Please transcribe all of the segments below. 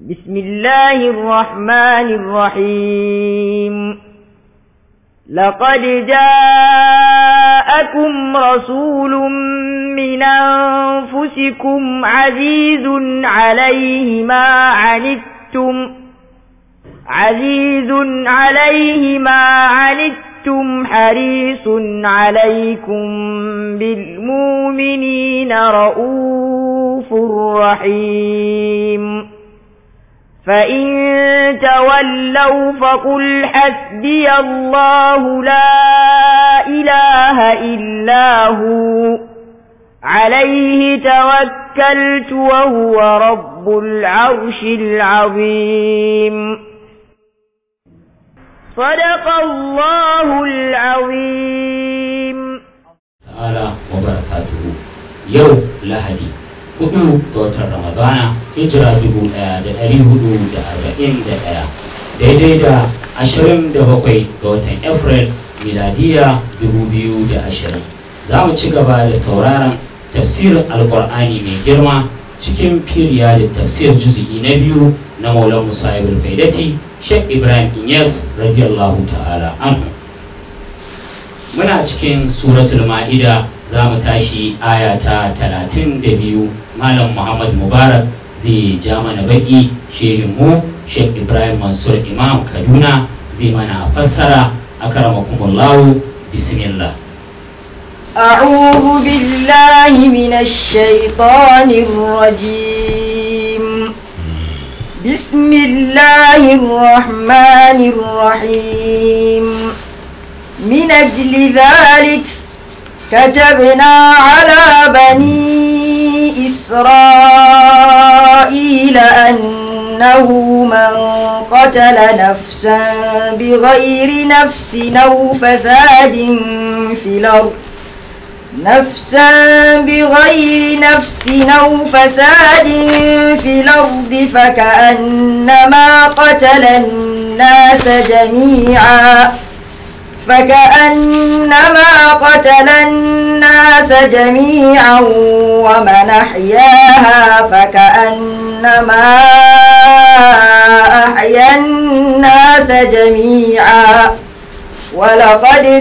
بسم الله الرحمن الرحيم لقد جاءكم رسول من أنفسكم عزيز عليه ما عنتم عزيز عليه ما عنتم حريص عليكم بالمؤمنين رؤوف رحيم فإن تولوا فقل حسبي الله لا إله إلا هو عليه توكلت وهو رب العرش العظيم صدق الله العظيم ta'ala wa barakatuhu yau lahadi hudu ga watan ramadana hijira dubu daya da dari hudu da arba'in da daya daidai da ashirin da bakwai ga watan april miladiya dubu biyu da ashirin za mu ci gaba da sauraron tafsirin alkur'ani mai girma cikin firiya da tafsir juzu'i na biyu na maulan musa ibn faidati shek ibrahim inyas radiyallahu ta'ala anhu muna cikin suratul ma'ida za mu tashi aya ta talatin da biyu malam muhammad mubarak zai ja mana baki shehin mu sheikh ibrahim mansur imam kaduna zai mana fassara akramakumullahu bismillah أعوذ بالله من الشيطان الرجيم بسم الله الرحمن الرحيم من أجل ذلك كتبنا على بني إسرائيل أنه من قتل نفسا بغير نفس أو فساد في الأرض نفسا بغير نفس أو فساد في الأرض فكأنما قتل الناس جميعا فكأنما قتل الناس جميعا ومن أحياها فكأنما أحيا الناس جميعا ولقد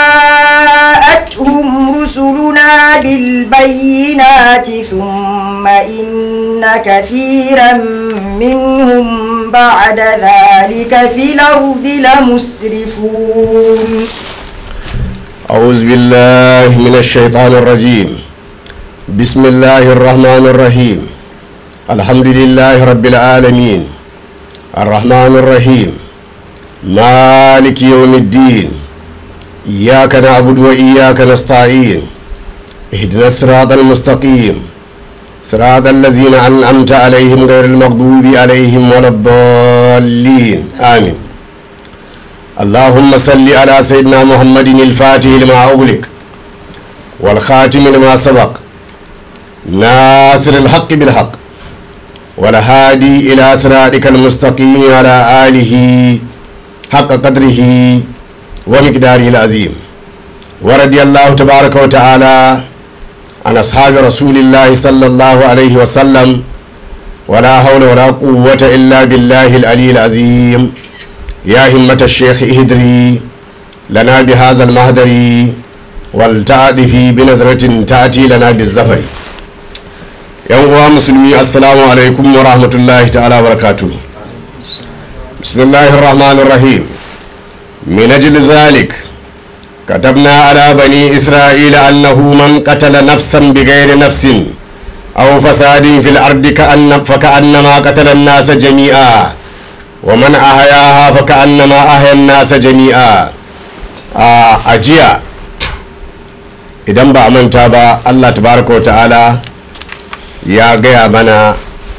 جاءتهم رسلنا بالبينات ثم إن كثيرا منهم بعد ذلك في الأرض لمسرفون أعوذ بالله من الشيطان الرجيم بسم الله الرحمن الرحيم الحمد لله رب العالمين الرحمن الرحيم مالك يوم الدين إياك نعبد وإياك نستعين اهدنا الصراط المستقيم صراط الذين أنعمت عليهم غير المغضوب عليهم ولا الضالين آمين اللهم صل على سيدنا محمد الفاتح لما أغلق والخاتم لما سبق ناصر الحق بالحق والهادي إلى صراطك المستقيم على آله حق قدره ومقداره العظيم ورضي الله تبارك وتعالى عن أصحاب رسول الله صلى الله عليه وسلم ولا حول ولا قوة إلا بالله العلي العظيم يا همة الشيخ اهدري لنا بهذا المهدر والتعاطفي بنظرة تأتي لنا بالزفر yan uwa musulmi assalamu alaikum wa rahmatullahi ta'ala barakatu bismillahir rahmanir rahim min ajli zalik كتبنا على بني إسرائيل أنه من قتل نفسا بغير نفس أو فساد في الأرض كأن فكأنما قتل الناس جميعا ومن أحياها فكأنما أحيا الناس جميعا أجيا idan ba a manta ba allah tabaraka wa ta'ala ya gaya mana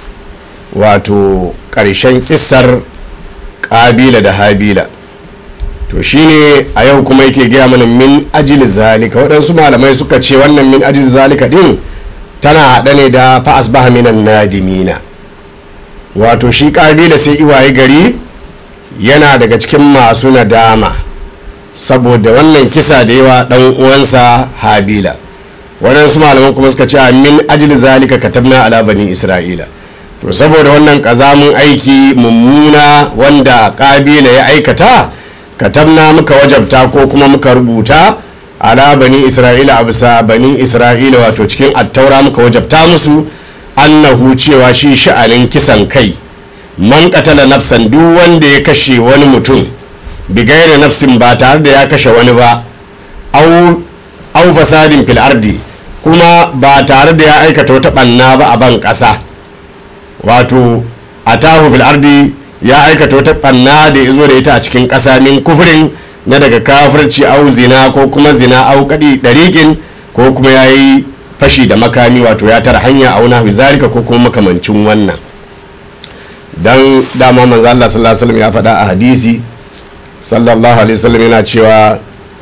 wato ƙarshen kissar ƙabila da habila to shine a yau kuma yake gaya mana min ajil zalika waɗansu malamai suka ce wannan min ajil zalika din tana haɗa ne da fa'as baha minan nadimina wato shi ƙabila sai iwaye gari yana daga cikin masu nadama saboda wannan kisa da yawa ɗan uwansa habila waɗansu malaman kuma suka ce min ajil zalika katabna ala bani isra'ila to saboda wannan ƙazamin aiki mummuna wanda ƙabila ya aikata katabna muka wajabta ko kuma muka rubuta ala bani isra'ila a bisa bani isra'ila wato cikin attaura muka wajabta musu annahu cewa shi sha'anin kisan kai man katala nafsan duk wanda ya kashe wani mutum bigaira nafsin ba tare da ya kashe wani ba au fasadin fil ardi kuma ba tare da ya aikata wata banna ba a ban ƙasa wato a tahu fil ardi ya aikata wata banna da ya zo da ita a cikin ƙasa min kufurin na daga kafirci au zina ko kuma zina au kadi dariƙin ko kuma ya yi fashi da makami wato ya tara hanya a wani zalika ko kuma makamancin wannan dan dama manzo Allah sallallahu alaihi wasallam ya faɗa a hadisi sallallahu alaihi wasallam yana cewa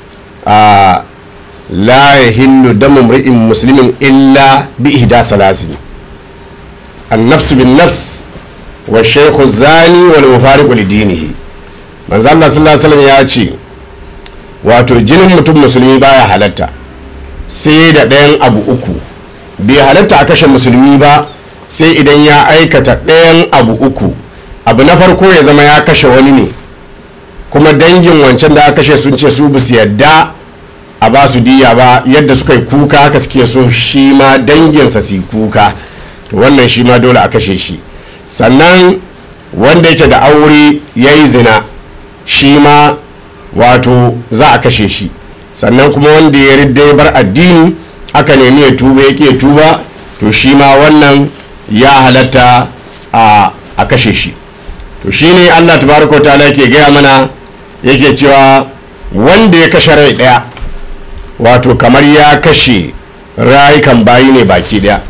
a la yahillu damu mri'in muslimin illa bi ihda salasin an-nafs bin nafs wa shaykhu zani wal mufariqu li dinihi manzo Allah sallallahu alaihi wasallam ya ce wato jinin mutum musulmi baya halatta sai da ɗayan abu uku bai halatta a kashe musulmi ba sai idan ya aikata ɗayan abu uku abu na farko ya zama ya kashe wani ne kuma dangin wancan da aka kashe sun ce su basu yadda a ba su diya ba yadda suka yi kuka haka suke so shi ma danginsa su yi kuka to wannan shi ma dole a kashe shi sannan wanda yake da aure ya yi zina shi ma wato za a kashe shi sannan kuma wanda ya ridda ya bar addini aka nemi ya tuba ya ke tuba to shi ma wannan ya halatta a kashe shi to shi ne allah tabaraka ta'ala yake gaya mana yake cewa wanda ya kashe rai daya wato kamar ya kashe rayukan bayi ne baki daya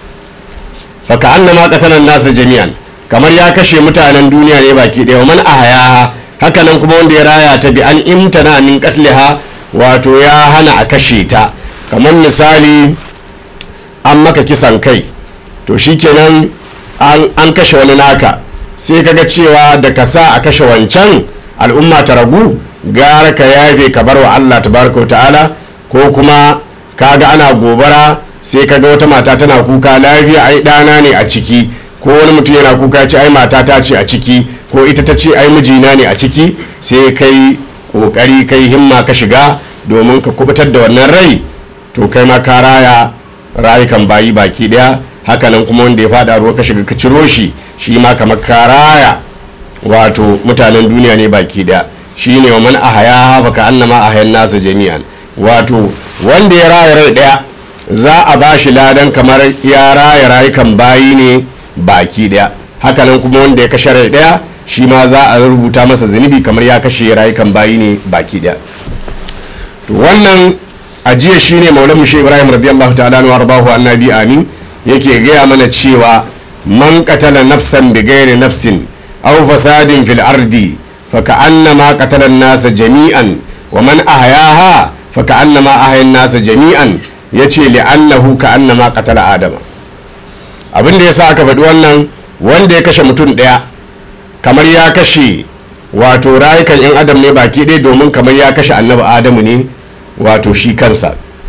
baka annama qatalan nasa jami'an kamar ya kashe mutanen duniya ne baki daya man ahaya hakanan kuma wanda ya raya ta bi an imtana min qatliha wato ya hana a kashe ta kamar misali an maka kisan kai to shikenan an kashe wani naka sai kaga cewa da ka sa a kashe wancan al'umma ta ragu gara ka yafe ka bar wa Allah tabaraka wa ta'ala ko kuma kaga ana gobara sai kaga wata mata tana kuka lafiya ai ɗana ne a ciki ko wani mutum yana kuka ce ai mata ta ce a ciki ko ita ta ce ai mijina ne a ciki sai kai kokari kai himma ka shiga domin ka kubutar da wannan rai to kai ma ka raya rayukan bayi baki daya hakanan kuma wanda ya fada ruwa ka shiga ka ciro shi shi ma kamar ka raya wato mutanen duniya ne baki daya shi ne wa man ahaya fa ka annama ahayan nasa jami'an wato wanda ya raya rai daya za a ba shi ladan kamar ya raya rayukan bayi ne baki daya hakanan kuma wanda ya kashe rai daya shi ma za a rubuta masa zunubi kamar ya kashe rayukan bayi ne baki daya to wannan ajiya shine maulan mushe ibrahim radiyallahu ta'ala wa rabahu annabi amin yake gaya mana cewa man qatala nafsan bi ghairi nafsin aw fasadin fil ardi fa ka'annama qatala an-nasa jami'an wa man ahyaha fa ka'annama ahya an-nasa jami'an yace li'annahu ka'annama qatala adama abin da yasa aka faɗi wannan wanda ya kashe mutum ɗaya kamar ya kashe wato rayukan 'yan adam ne baki ɗaya domin kamar ya kashe annabi adamu ne wato shi kansa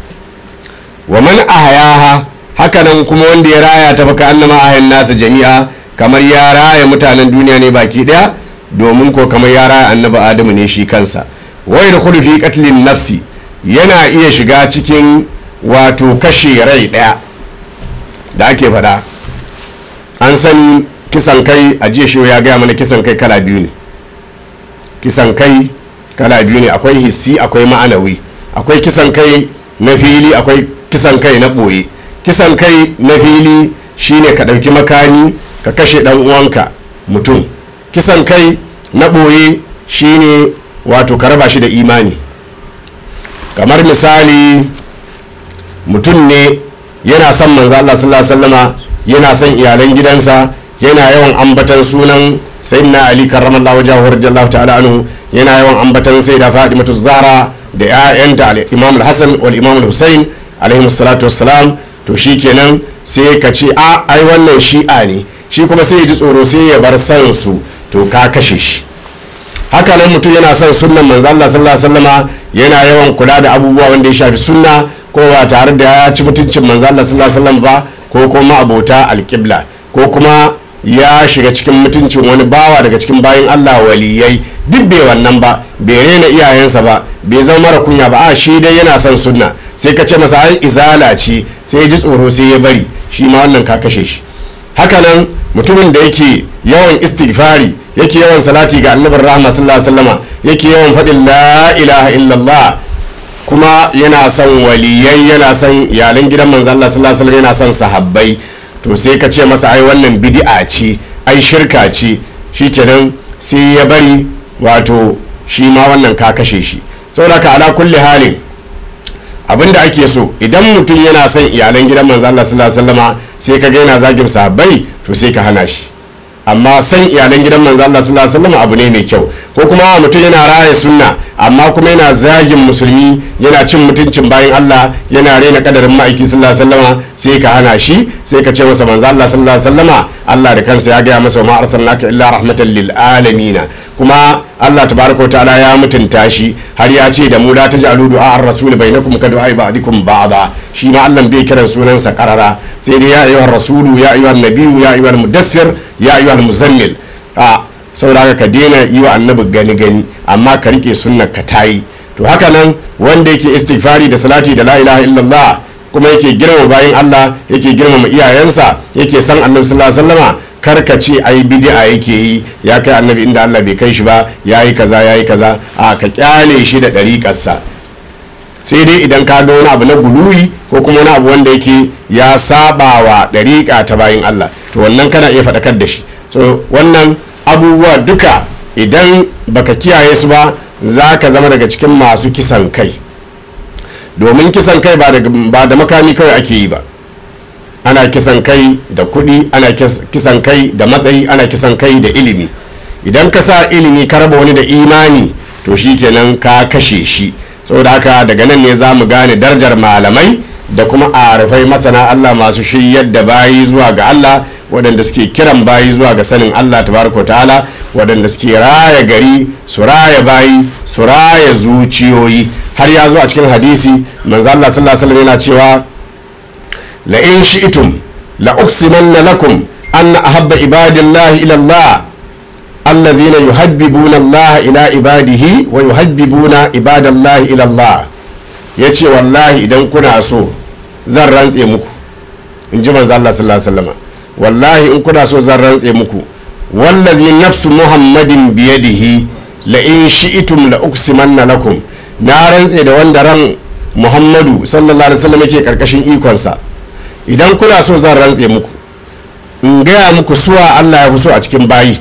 wa man ahyaha hakanan kuma wanda ya raya ta faka annama ahayan nasa jami'a kamar ya raya mutanen duniya ne baki daya domin ko kamar ya raya annabi adamu ne shi kansa wai da fi katlin nafsi yana iya shiga cikin wato kashe rai daya da ake faɗa an san kisan kai a jiya shi ya gaya mana kisan kai kala biyu ne kisan kai kala biyu ne akwai hissi akwai ma'anawi akwai kisan kai na fili akwai kisan kai na ɓoye kisan kai na fili shine ka ɗauki makami ka kashe ɗan uwanka mutum kisan kai na ɓoye shine wato ka raba shi da imani kamar misali mutum ne yana son manzo Allah sallallahu alaihi wasallama yana son iyalan gidansa yana yawan ambatan sunan sayyidina ali karramallahu wajhahu radiyallahu ta'ala anhu yana yawan ambatan sayyida fatimatu zahra da 'ya'yanta al-imam al-hasan wal imam al-husayn alaihi salatu wassalam to shikenan sai ka ce a ai wannan shi'a ne shi kuma sai ya ji tsoro sai ya bar san su to ka kashe shi haka nan mutum yana son sunnan manzo Allah sallallahu alaihi wasallama yana yawan kula da abubuwa wanda ya shafi sunna ko ba tare da ya ci mutuncin manzo Allah sallallahu alaihi wasallam ba ko kuma abota alqibla ko kuma ya shiga cikin mutuncin wani bawa daga cikin bayan Allah waliyai duk bai wannan ba bai rena iyayensa ba bai zama mara kunya ba a shi dai yana son sunna sai ka ce masa ai izala ce sai ya ji tsoro sai ya bari shi ma wannan ka kashe shi hakanan mutumin da yake yawan istighfari yake yawan salati ga annabin rahama sallallahu alaihi wasallama yake yawan faɗin la ilaha illallah kuma yana son waliyai yana son iyalan gidan manzo Allah sallallahu alaihi wasallam yana son sahabbai to sai ka ce masa ai wannan bid'a ce ai shirka ce shikenan sai ya bari wato shi ma wannan ka kashe shi saboda ka ala kulli halin abinda ake so idan mutum yana son iyalan gidan manzo Allah sallallahu alaihi wasallama sai ka ga yana zagin sahabbai to sai ka hana shi amma san iyalan gidan manzo Allah sallallahu alaihi wasallam abu ne mai kyau ko kuma mutum yana raya sunna amma kuma yana zagin musulmi yana cin mutuncin bayan Allah yana rena kadarin ma'aiki sallallahu alaihi wasallama sai ka hana shi sai ka ce masa manzo Allah sallallahu alaihi wasallama Allah da kansa ya gaya masa ma arsalnaka illa rahmatan lil alamin kuma Allah tabaraka wa ta'ala ya mutunta shi har ya ce da mu la taj'alu du'a ar-rasul bainakum ka du'a ba'dikum ba'da shi ma Allah bai kiran sunansa karara sai dai ya ayyuhar rasulu ya ayyuhan nabiyyu ya ayyuhal mudassir ya ayyuhal muzammil a saboda ka daina yi wa annabi gani gani amma ka rike sunnar ka tayi to haka nan wanda yake istighfari da salati da la ilaha illallah kuma yake girmama bayan Allah yake girmama iyayensa yake san annabi sallallahu alaihi wasallama karka ce ai bid'a yake yi ya kai annabi inda Allah bai kai shi ba yayi kaza yayi kaza a ka kyale shi da dariƙarsa sai dai idan ka ga wani abu na guluwi ko kuma wani abu wanda yake ya saba wa dariƙa ta bayin Allah to wannan kana iya faɗakar da shi so wannan abubuwa duka idan baka kiyaye su ba za ka zama daga cikin masu kisan kai domin kisan kai ba da makami kawai ake yi ba ana kisan kai da kuɗi ana kisan kai da matsayi ana kisan kai da ilimi idan ka sa ilimi ka raba wani da imani to shi kenan ka kashe shi saboda haka daga nan ne za mu gane darajar malamai da kuma arifai masana allah masu shiryar da bayi zuwa ga allah waɗanda suke kiran bayi zuwa ga sanin allah tabaraka ta'ala waɗanda suke raya gari su raya bayi su raya zuciyoyi har ya zo a cikin hadisi manzo allah sallallahu alaihi yana cewa la in shi'tum la uqsimanna lakum anna ahabba ibadillahi ila allah allazina yuhabbibuna allah ila ibadihi wa yuhabbibuna ibadallahi ila allah yace wallahi idan kuna so zan rantse muku in ji manzo allah sallallahu alaihi wasallam wallahi in kuna so zan rantse muku wallazi nafsu muhammadin biyadihi la in shi'tum la uqsimanna lakum na rantse da wanda ran muhammadu sallallahu alaihi wasallam yake karkashin ikonsa idan kuna so zan rantse muku in gaya muku suwa allah ya fi so a cikin bayi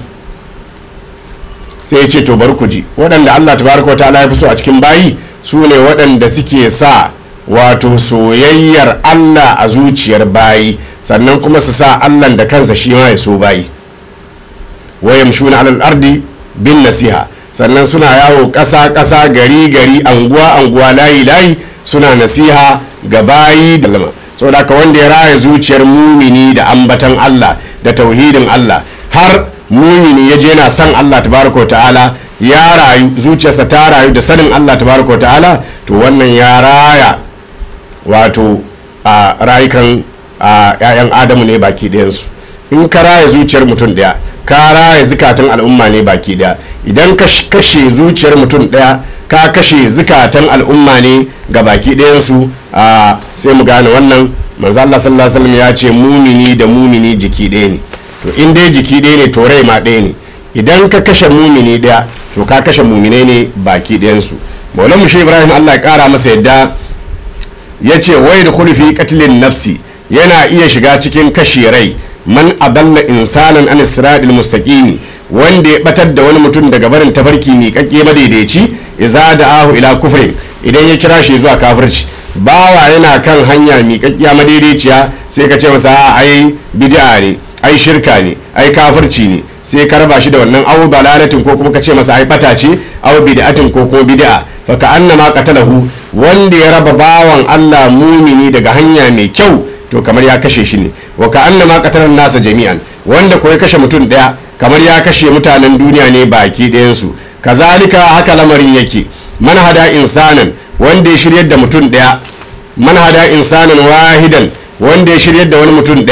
sai ya ce to bari ku ji waɗanda allah tabaraka wa ta'ala ya fi so a cikin bayi su ne waɗanda suke sa wato soyayyar allah a zuciyar bayi sannan kuma su sa allah da kansa shi ma ya so bayi wayan shuna alal ardi bin nasiha sannan suna yawo ƙasa ƙasa gari gari anguwa anguwa layi layi suna nasiha ga bayi da lama saboda haka wanda ya raya zuciyar mumini da ambatan allah da tauhidin allah har mumini ya je yana son allah tabaraka wa ta'ala ya rayu zuciyarsa ta rayu da sanin allah tabaraka wa ta'ala to wannan ya raya wato a rayukan a 'ya'yan adamu ne baki ɗayansu in ka raya zuciyar mutum ɗaya ka raya zukatan al'umma ne baki ɗaya idan ka kashe zuciyar mutum ɗaya ka kashe zukatan al'umma ne ga baki ɗayansu a sai mu gane wannan manzo Allah sallallahu alaihi wasallam ya ce mumini da mumini jiki ɗaya ne to in dai jiki ɗaya ne to rai ma ɗaya ne idan ka kashe mumini ɗaya to ka kashe muminai ne baki ɗayansu maulan mushe ibrahim Allah ya ƙara masa yadda ya ce wai da fi katilin nafsi yana iya shiga cikin kashe rai man adalla insanan an siradil mustaqimi wanda ya batar da wani mutum daga barin tafarki miƙaƙƙe madaidaici iza da ahu ila kufrin idan ya kira shi zuwa kafirci bawa yana kan hanya miƙaƙƙiya madaidaiciya sai ka ce masa ai bid'a ne ai shirka ne ai kafirci ne sai ka raba shi da wannan awu balalatin ko kuma ka ce masa ai bata ce awu bid'atin ko kuma bid'a fa ka annama qatalahu wanda ya raba bawan Allah mumini daga hanya mai kyau to kamar ya kashe shi ne wa ka annama qatalan nasa jami'an wanda ko ya kashe mutum daya kamar ya kashe mutanen duniya ne baki ɗayansu kazalika haka lamarin yake man hada insanan wanda ya shiryar da mutum daya man hada insanan wahidan wanda ya shiryar da wani mutum daya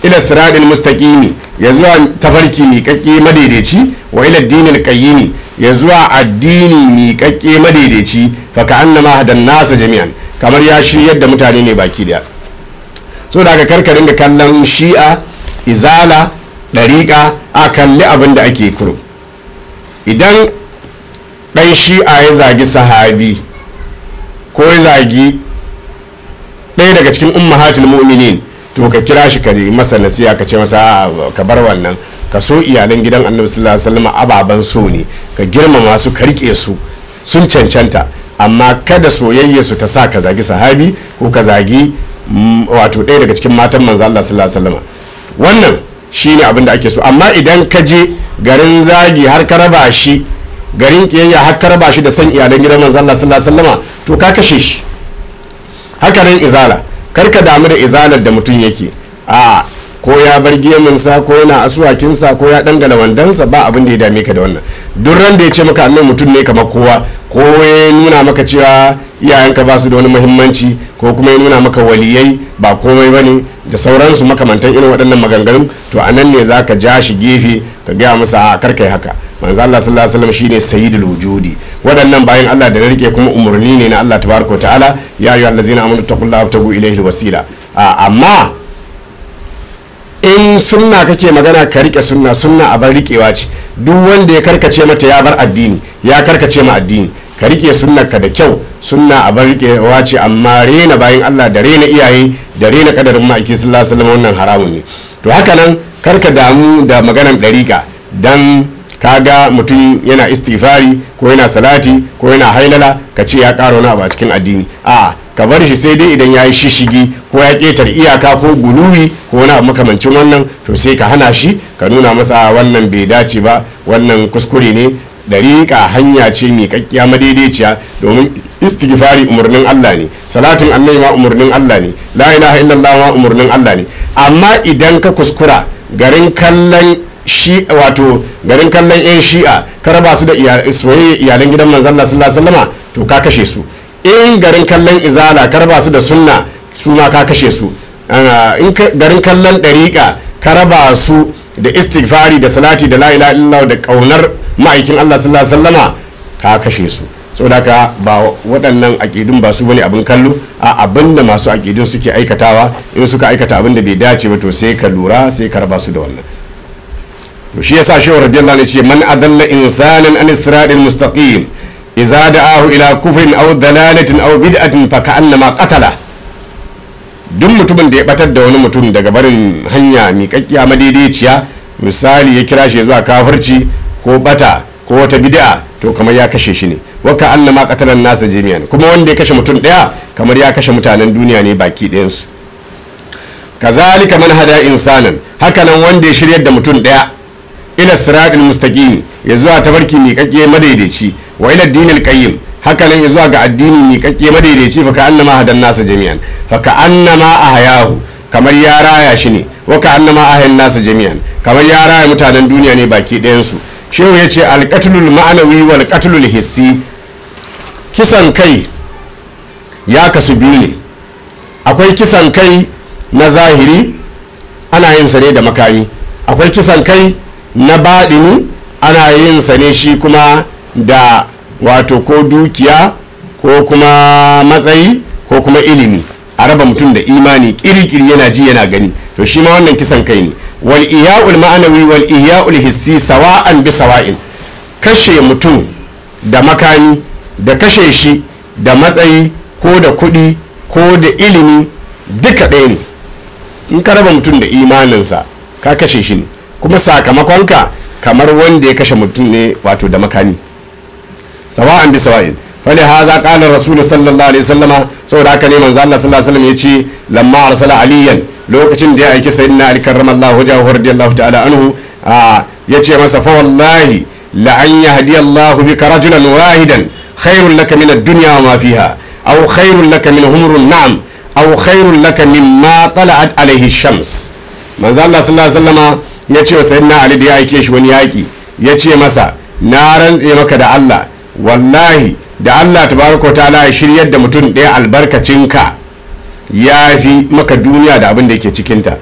ila siradil mustaqimi ya zuwa tafarki miƙaƙƙe madaidaici wa ila dinil qayyimi ya zuwa addini miƙaƙƙe madaidaici fa ka annama hadan nasa jami'an kamar ya shiryar da mutane ne baki daya so daga karkarin da kallon shi'a izala ɗariƙa a kalli abin da ake kuro idan ɗan shi'a ya zagi sahabi ko ya zagi ɗaya daga cikin ummahatul mu'minin to ka kira shi ka masa nasiya ka ce masa ka bar wannan ka so iyalan gidan annabi sallallahu alaihi wasallam ababan so ne ka girmama su ka rike su sun cancanta amma kada soyayya su ta sa ka zagi sahabi ko ka zagi wato ɗaya daga cikin matan manzo Allah sallallahu alaihi wasallam wannan shine abin da ake so amma idan ka je garin zagi har ka raba shi garin kiyayya har ka raba shi da san iyalan gidan manzo Allah sallallahu alaihi wasallam to ka kashe shi haka nan izala kar ka damu da izalar da mutum yake a ko ya bar geminsa ko yana asuwakinsa ko ya dangala wandansa ba abin da ya dame ka da wannan duk ran da ya ce maka annan mutum ne kamar kowa ko ya nuna maka cewa iyayenka ba su da wani muhimmanci ko kuma ya nuna maka waliyai ba komai ba ne da sauransu makamantan irin waɗannan maganganun to a nan ne za ka ja shi gefe ka gaya masa a karkai haka manzo Allah sallallahu alaihi wasallam shine sayyidul wujudi waɗannan bayan Allah da rike kuma umurni ne na Allah tabaraka ta'ala ya ayyuhal ladzina amanu taqullaha wabtagu ilayhi alwasila amma in sunna kake magana ka rike sunna sunna a bar rikewa ce duk wanda ya karkace mata ya bar addini ya karkace ma addini ka rike sunnar ka da kyau sunna a bar rikewa ce amma rena bayan Allah da rena iyaye da rena kadarin ma'aiki sallallahu alaihi wasallam wannan haramun ne to haka nan karka damu da maganan dariƙa dan kaga mutum yana istighfari ko yana salati ko yana hailala ka ce ya ƙara wani abu a cikin addini a ka bar shi sai dai idan ya yi shishigi ko ya ƙetar iyaka ko guluwi ko wani abu makamancin wannan to sai ka hana shi ka nuna masa wannan bai dace ba wannan kuskure ne dariƙa hanya ce mai kakkiya madaidaiciya domin istighfari umarnin Allah ne salatin annabi ma umarnin Allah ne la ilaha illallah ma umarnin Allah ne amma idan ka kuskura garin kallon shi wato garin kallon yan shi'a ka raba su da soyayya iyalan gidan manzon Allah sallallahu alaihi wasallama to ka kashe su in garin kallon izala ka raba su da sunna su ma ka kashe su in garin kallon dariƙa ka raba su da istighfari da salati da la ilaha illallah da kaunar ma'aikin Allah sallallahu alaihi wasallama ka kashe su saboda ka ba waɗannan aƙidun ba su bane abin kallo a abin da masu aƙidun suke aikatawa in suka aikata abin da bai dace ba to sai ka lura sai ka raba su da wannan to shi yasa shehu radiyallahu anhu ce man adalla insanan an siratil mustaqim idza da'ahu ila kufrin aw dalalatin aw bid'atin fa ka'annama qatala duk mutumin da ya batar da wani mutum daga barin hanya miƙaƙƙiya madaidaiciya misali ya kira shi zuwa kafirci ko bata ko wata bid'a to kamar ya kashe shi ne wa ka'annama qatalan nasa jami'an kuma wanda ya kashe mutum daya kamar ya kashe mutanen duniya ne baki ɗayansu kazalika man hada insanan hakanan wanda ya shiryar da mutum daya ila siratul mustaqim ya zuwa tabarki miƙaƙƙe madaidaici wa ila dinil qayyim hakanan ya zuwa ga addini miƙaƙƙe madaidaici fa ka annama hadan nasa jami'an fa ka annama ahyahu kamar ya raya shi ne wa ka annama ahyan nasa jami'an kamar ya raya mutanen duniya ne baki ɗayan su shehu ya ce alqatlul ma'anawi wal qatlul hissi kisan kai ya kasu biyu ne akwai kisan kai na zahiri ana yin sa ne da makami akwai kisan kai na baɗini ana yin sa ne shi kuma da wato ko dukiya ko kuma matsayi ko kuma ilimi a raba mutum da imani kirikiri yana ji yana gani to shi ma wannan kisan kai ne wal ihya'ul ma'anawi wal ihya'ul hissi sawa'an bi sawa'in kashe mutum da makami da kashe shi da matsayi ko da kuɗi ko da ilimi duka ɗaya ne in ka raba mutum da imaninsa ka kashe shi ne kuma sakamakonka kamar wanda ya kashe mutum ne wato da makami sawa'an bi sawa'in fali haza qala rasul sallallahu alaihi wasallama saboda haka ne manzo Allah sallallahu alaihi wasallam yace lamma arsala aliyan lokacin da ya aiki sayyidina ali karramallahu wajhahu radiyallahu ta'ala anhu yace masa fa wallahi la an yahdi Allah bika rajulan wahidan khairul laka min ad-dunya wa ma fiha aw khairul laka min humrun na'am aw khairul laka mimma tala'at alaihi shams manzo Allah sallallahu alaihi wasallama yace wa sayyidina ali da ya aike shi wani yaki yace masa na rantse maka da Allah wallahi da Allah tabaraka ta'ala ya shiryar da mutum ɗaya albarkacinka ya fi maka duniya da abin da yake cikinta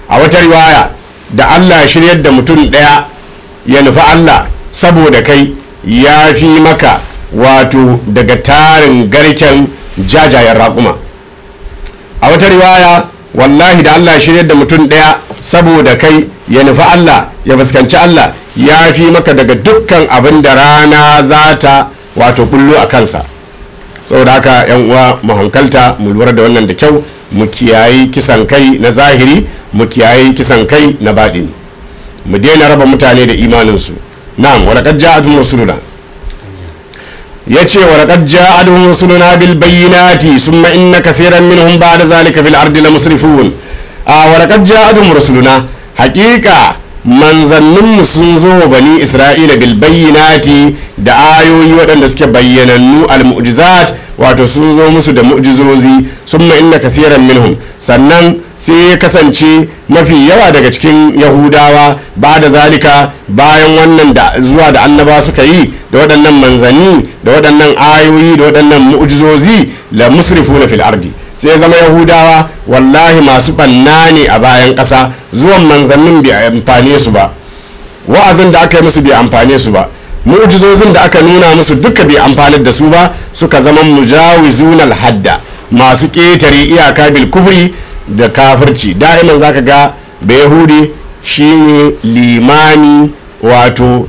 a wata riwaya da Allah ya shiryar da mutum ɗaya ya nufi Allah saboda kai ya fi maka wato daga tarin garken jajayen raƙuma a wata riwaya wallahi da Allah ya shiryar da mutum ɗaya saboda kai ya nufi Allah ya fuskanci Allah ya fi maka daga dukkan abin da rana za ta wato kullu a kansa saboda haka yan uwa mu hankalta mu lura da wannan da kyau mu kiyayi kisan kai na zahiri mu kiyayi kisan kai na baɗini mu daina raba mutane da imaninsu na'am wa laqad ja'atuhum rusuluna yace wa laqad ja'atuhum rusuluna bil bayyinati summa inna kaseeran minhum ba'da zalika fil ardi lamusrifun a wa laqad ja'atuhum rusuluna haqiqa manzanninmu sun zo wa bani isra'ila bil bayyinati da ayoyi waɗanda suke bayyanannu al mu'jizat wato sun zo musu da mu'jizozi summa inna kasiran minhum sannan sai ya kasance mafi yawa daga cikin yahudawa ba da zalika bayan wannan da zuwa da annaba suka yi da waɗannan manzanni da waɗannan ayoyi da waɗannan mu'jizozi la musrifuna fil ardi sai zama yahudawa wallahi masu ɓanna ne a bayan ƙasa zuwan manzannin bai amfane su ba wa'azin da aka yi musu bai amfane su ba mu'jizozin da aka nuna musu duka bai amfanar da su ba suka zama mujawizun hadda masu ƙetare iyaka bil kufri da kafirci da'iman zaka ga da yahudi shine limani wato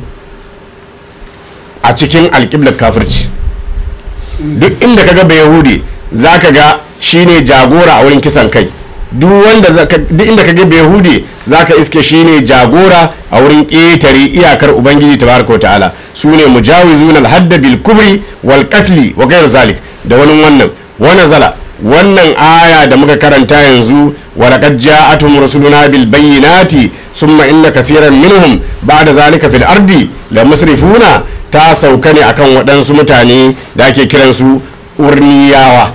a cikin alƙiblar kafirci duk inda kaga ba yahudi zaka ga shine jagora a wurin kisan kai duk wanda duk inda ka ga yahudi zaka iske shine jagora a wurin ƙetare iyakar ubangiji tabaraka ta'ala su ne mujawizun alhadda bil kufri wal qatli wa ghayr zalik da wani wannan wani zala wannan aya da muka karanta yanzu wa laqad ja'atuhum rusuluna bil bayyinati summa inna kaseeran minhum ba'da zalika fil ardi la musrifuna ta sauka ne akan waɗansu mutane da ake kiransu urniyawa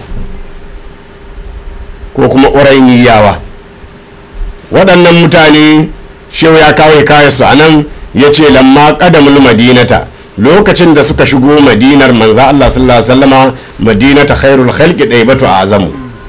ko kuma urainiyawa waɗannan mutane shehu ya kawo kayansu a nan ya ce lamma ƙadamul madinata lokacin da suka shigo madinar manza Allah sallallahu alaihi wasallama madinata khairul khalqi daibatu azamu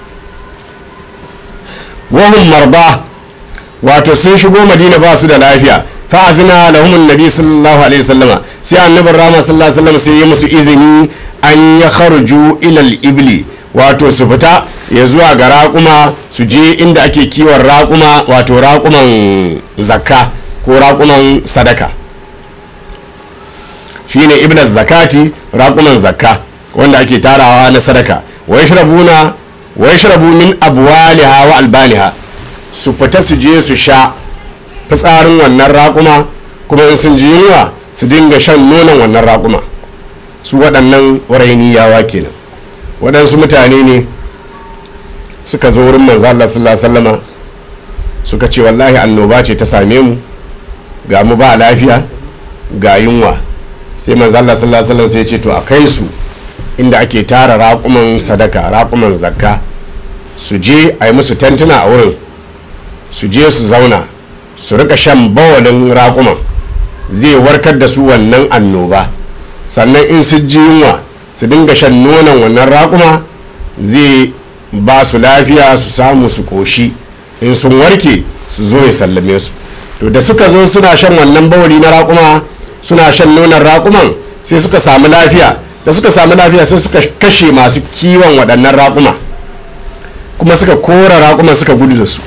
wahum marba wato sun shigo madina ba su da lafiya fa azina lahum annabi sallallahu alaihi wasallama sai annabin rama sallallahu alaihi wasallam sai ya musu izini an ya kharuju ila al-ibli wato su fita ya zuwa ga raƙuma su je inda ake kiwon raƙuma wato raƙuman zakka ko raƙuman sadaka shine ibnas zakati raƙuman zakka wanda ake tarawa na sadaka wa yashrabuna wa yashrabu min abwaliha wa albaniha su fita su je su sha fitsarin wannan raƙuma kuma in sun ji yunwa su dinga shan nonon wannan raƙuma su waɗannan warainiyawa kenan waɗansu mutane ne suka zo wurin manzo Allah sallallahu alaihi wasallama suka ce wallahi annoba ce ta same mu ga mu ba lafiya ga yunwa sai manzo Allah sallallahu alaihi wasallam sai ya ce to a kai su inda ake tara raƙuman sadaka raƙuman zakka su je a yi musu tantuna a wurin su je su zauna su rika shan bawalin raƙuman zai warkar da su wannan annoba sannan in su ji yunwa su dinga shan nonon wannan raƙuma zai ba su lafiya su samu su koshi in sun warke su zo ya sallame su to da suka zo suna shan wannan bawali na raƙuma suna shan nonon raƙuman sai suka samu lafiya da suka samu lafiya sai suka kashe masu kiwon waɗannan raƙuma kuma suka kora raƙuman suka gudu da su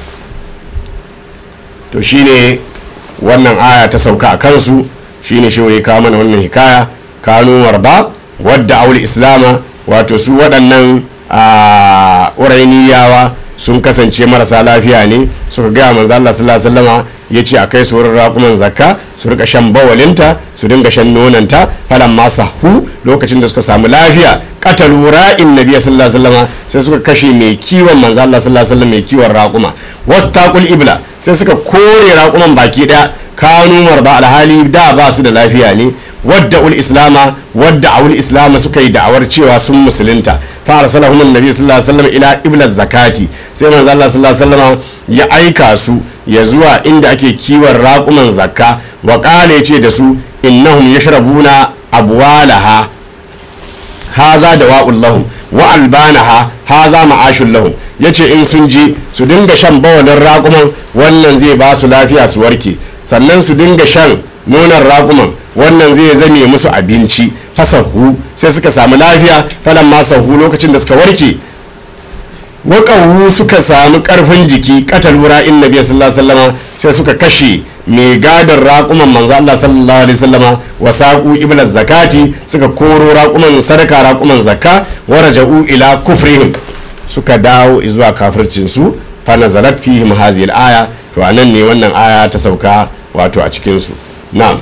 to shine wannan aya ta sauka a kansu shine shi ya kawo mana wannan hikaya kanu warba wadda aure islama wato su waɗannan a urainiyawa sun kasance marasa lafiya ne suka gaya manzo Allah sallallahu alaihi wasallama ya ce a kai su wurin raƙuman zakka su rika shan bawalinta su dinga shan nonanta falan ma sahu lokacin da suka samu lafiya qatalu ra'in nabiy sallallahu alaihi wasallama sai suka kashe mai kiwon manzo Allah sallallahu alaihi wasallam mai kiwon raƙuma wastaqul ibla sai suka kore raƙuman baki daya kanu marba alhali da ba su da lafiya ne wadda ul islama wadda awul islama suka yi da'awar cewa sun musulunta fa arsalahum annabi sallallahu alaihi wasallam ila iblaz zakati sai manzo Allah sallallahu alaihi wasallam ya aika su ya zuwa inda ake kiwon raƙuman zakka wa qala yace da su innahum yashrabuna abwalaha haza da wa'ul lahum wa albanaha haza ma'ashun lahum yace in sun je su dinga shan bawalin raƙuman wannan zai ba su lafiya su warke sannan su dinga shan nonon raƙuman wannan zai zame musu abinci fasahu sai suka samu lafiya falan ma sahu lokacin da suka warke waƙahu suka samu ƙarfin jiki katalu ra'in nabi sallallahu alaihi wasallama sai suka kashe mai gadar raƙuman manzo Allah sallallahu alaihi wasallama wa saqu ibla zakati suka koro raƙuman sadaka raƙuman zakka wa raja'u ila kufrihim suka dawo zuwa kafircin su fa nazalat fihim hadhihi al-aya to anan ne wannan aya ta sauka wato a cikin su na'am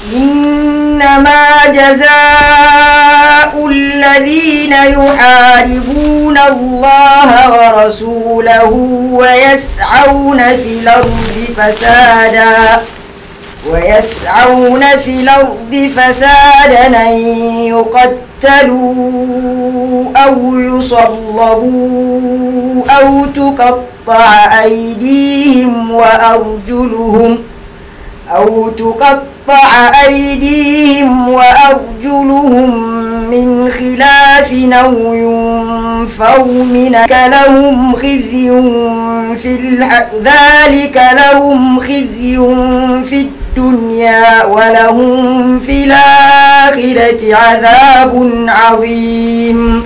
إنما جزاء الذين يحاربون الله ورسوله ويسعون في الأرض فسادا ويسعون في الأرض فسادا أن يقتلوا أو يصلبوا أو تقطع أيديهم وأرجلهم أو تقطع أيديهم وأرجلهم من خلاف أو ينفوا منك لهم خزي في الح... ذلك لهم خزي في الدنيا ولهم في الآخرة عذاب عظيم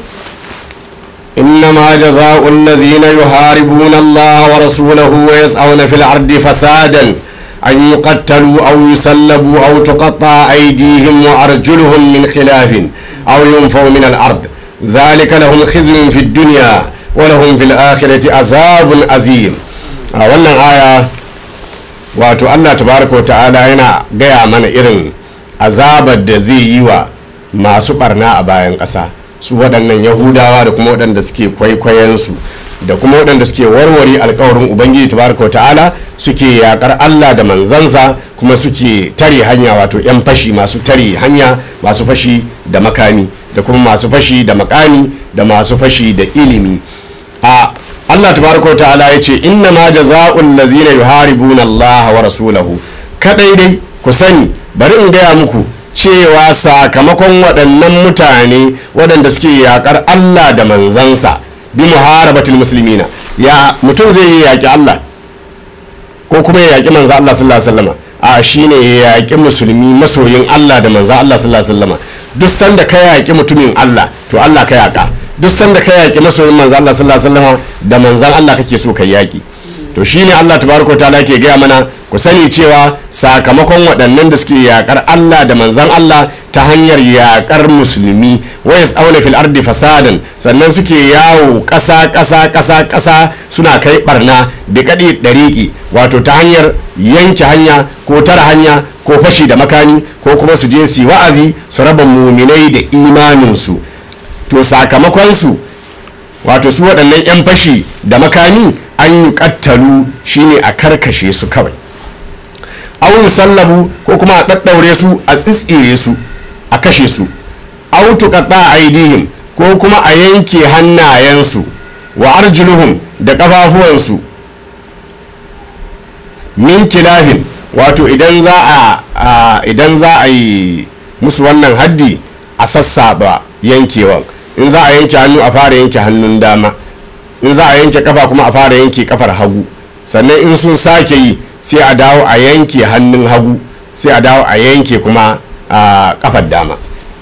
إنما جزاء الذين يحاربون الله ورسوله ويسعون في الأرض فسادا أن يقتلوا أو يسلبوا أو تقطع أيديهم وأرجلهم من خلاف أو ينفوا من الأرض ذلك لهم خزي في الدنيا ولهم في الآخرة عذاب عظيم wannan aya wato Allah tabaraka wa ta'ala yana gaya mana irin azabar da zai yi wa masu barna a bayan ƙasa su waɗannan yahudawa da kuma waɗanda suke kwaikwayensu da kuma waɗanda suke warware alkawarin ubangiji tabaraka wa ta'ala suke yakar allah da manzansa kuma suke tare hanya wato 'yan fashi masu tare hanya masu fashi da makami da kuma masu fashi da makami da masu fashi da ilimi a allah tabaraka wa ta'ala ya ce inna ma jaza'ul lazina yuharibuna allah wa rasulahu kadai dai ku sani bari in gaya muku cewa sakamakon waɗannan mutane waɗanda suke yakar allah da manzansa bi muharabatul muslimina ya mutum zai yi yaƙi Allah ko kuma ya yaƙi manzo Allah sallallahu alaihi wasallam a shine ya yaƙi musulmi masoyin Allah da manzo Allah sallallahu alaihi wasallam duk sanda ka yaƙi mutumin Allah to Allah ka yaƙa duk sanda ka yaƙi masoyin manzo Allah sallallahu alaihi wasallam da manzon Allah kake so ka yaƙi to shine Allah tabaraka ta'ala ke gaya mana ku sani cewa sakamakon waɗannan da suke yaƙar Allah da manzan Allah ta hanyar yaƙar musulmi waya tsauna fil ardi fasadan sannan suke yawo ƙasa ƙasa ƙasa ƙasa suna kai barna da kaɗi ɗariƙi wato ta hanyar yanke hanya ko tara hanya ko fashi da makani ko kuma su je su wa'azi su raba muminai da imaninsu to sakamakonsu wato su waɗannan 'yan fashi da makami an yi kattalu shine a karkashe su kawai awun sallabu ko kuma a ɗaɗɗaure su a tsitsire su a kashe su autu a aidihim ko kuma a yanke hannayensu wa arjuluhum da ƙafafuwansu min kilafin wato idan za a idan za a yi musu wannan haddi a sassaba yankewan in za a yanke hannu a fara yanke hannun dama in za a yanke kafa kuma a fara yanke kafar hagu sannan in sun sake yi sai a dawo a yanke hannun hagu sai a dawo a yanke kuma a kafar dama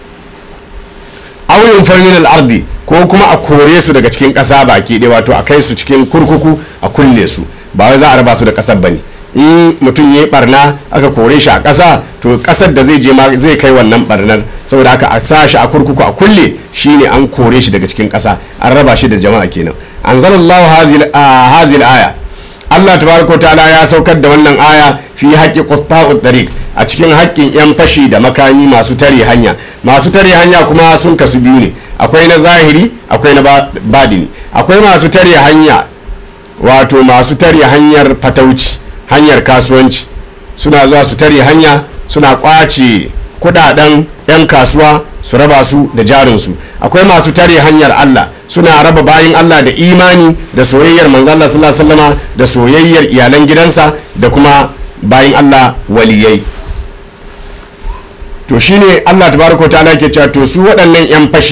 auyin farmin al'ardi ko kuma a kore su daga cikin ƙasa baki ɗaya wato a kai su cikin kurkuku a kulle su ba wai za a raba su da ƙasar bane in mutum ya yi barna aka kore shi a ƙasa to ƙasar da zai je ma zai kai wannan barnar saboda haka a sa shi a kurkuku a kulle shine an kore shi daga cikin ƙasa an raba shi da jama'a kenan anzalallahu hazil aya Allah tabaraka ta'ala ya saukar da wannan aya fi haƙƙi qutta'ut tariq a cikin haƙƙin yan fashi da makami masu tare hanya masu tare hanya kuma sun kasu biyu ne akwai na zahiri akwai na badini akwai masu tare hanya wato masu tare hanyar fatauci hanyar kasuwanci suna zuwa su tare hanya suna kwace kudaden 'yan kasuwa su raba su da jarinsu akwai masu tare hanyar Allah suna raba bayin Allah da imani da soyayyar manzo Allah sallallahu alaihi wasallama da soyayyar iyalan gidansa da kuma bayin Allah waliyai to shine Allah tabaraka ta'ala ke cewa to su waɗannan 'yan fashi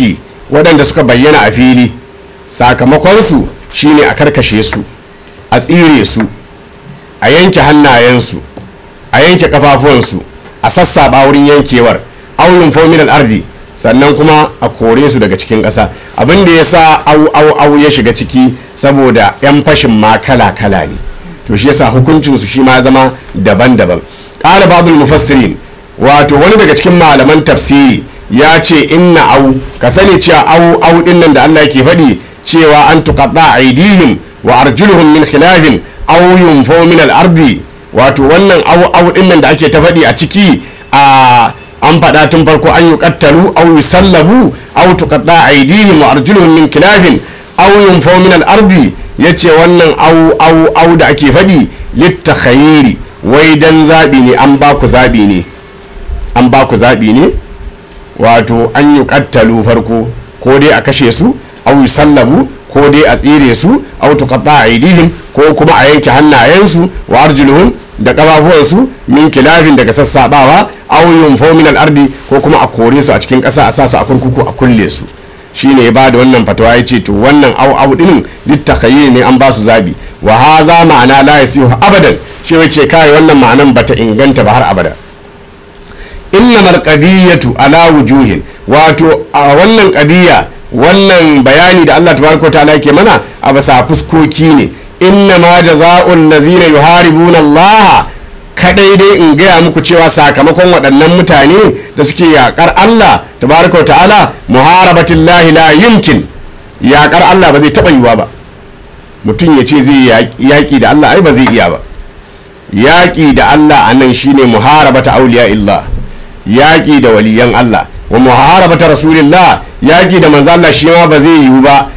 waɗanda suka bayyana a fili sakamakonsu shine a karkashe su a tsire su a yanke hannayensu a yanke kafafuwansu a sassaba wurin yankewar auyin fominal ardi sannan kuma a kore su daga cikin ƙasa abin da ya sa au au au ya shiga ciki saboda 'yan fashin ma kala kala ne to shi yasa hukuncinsu shi ma zama daban-daban ƙara babul mufassirin wato wani daga cikin malaman tafsiri ya ce inna au ka sani cewa au au din nan da Allah yake faɗi cewa an tuqatta aidihim wa arjuluhum min khilafin aw yunfaw min al-ardi wato wannan au au din nan da ake ta faɗi a ciki a an faɗa tun farko an yuqattalu aw yusallabu aw tuqatta aidihim wa arjuluhum min khilafin aw yunfaw min al-ardi yace wannan au au au da ake faɗi littakhayiri wai dan zabi ne an ba ku zabi ne an ba ku zaɓi ne wato an yi kattalu farko ko dai a kashe su au yi sallabu ko dai a tsire su au tuqatta aidihim ko kuma a yanke hannayensu wa arjuluhum da kafafuwansu min kilafin daga sassabawa au yunfau min al-ardi ko kuma a kore su a cikin ƙasa a sa su a kurkuku a kulle su shine ya bada wannan fatawa ya ce to wannan au au dinin littakhayyir ne an ba su zabi wa haza ma'ana la yasihu abadan shi wace kai wannan ma'anan bata inganta ba har abada innamal qadiyatu ala wujuhin wato a wannan qadiya wannan bayani da Allah tabaraka ta'ala yake mana a basa fuskoki ne innama jazaa'ul ladzina yuharibuna Allah kadai dai in gaya muku cewa sakamakon waɗannan mutane da suke yakar Allah tabaraka ta'ala muharabatillahi la yumkin yakar Allah ba zai taɓa yiwa ba mutum ya ce zai yaƙi da Allah ai ba zai iya ba yaƙi da Allah a nan shine muharabata auliya illah yaƙi da waliyan Allah wa muharabata rasulillah yaƙi da manzo Allah shi ma ba zai yiwu ba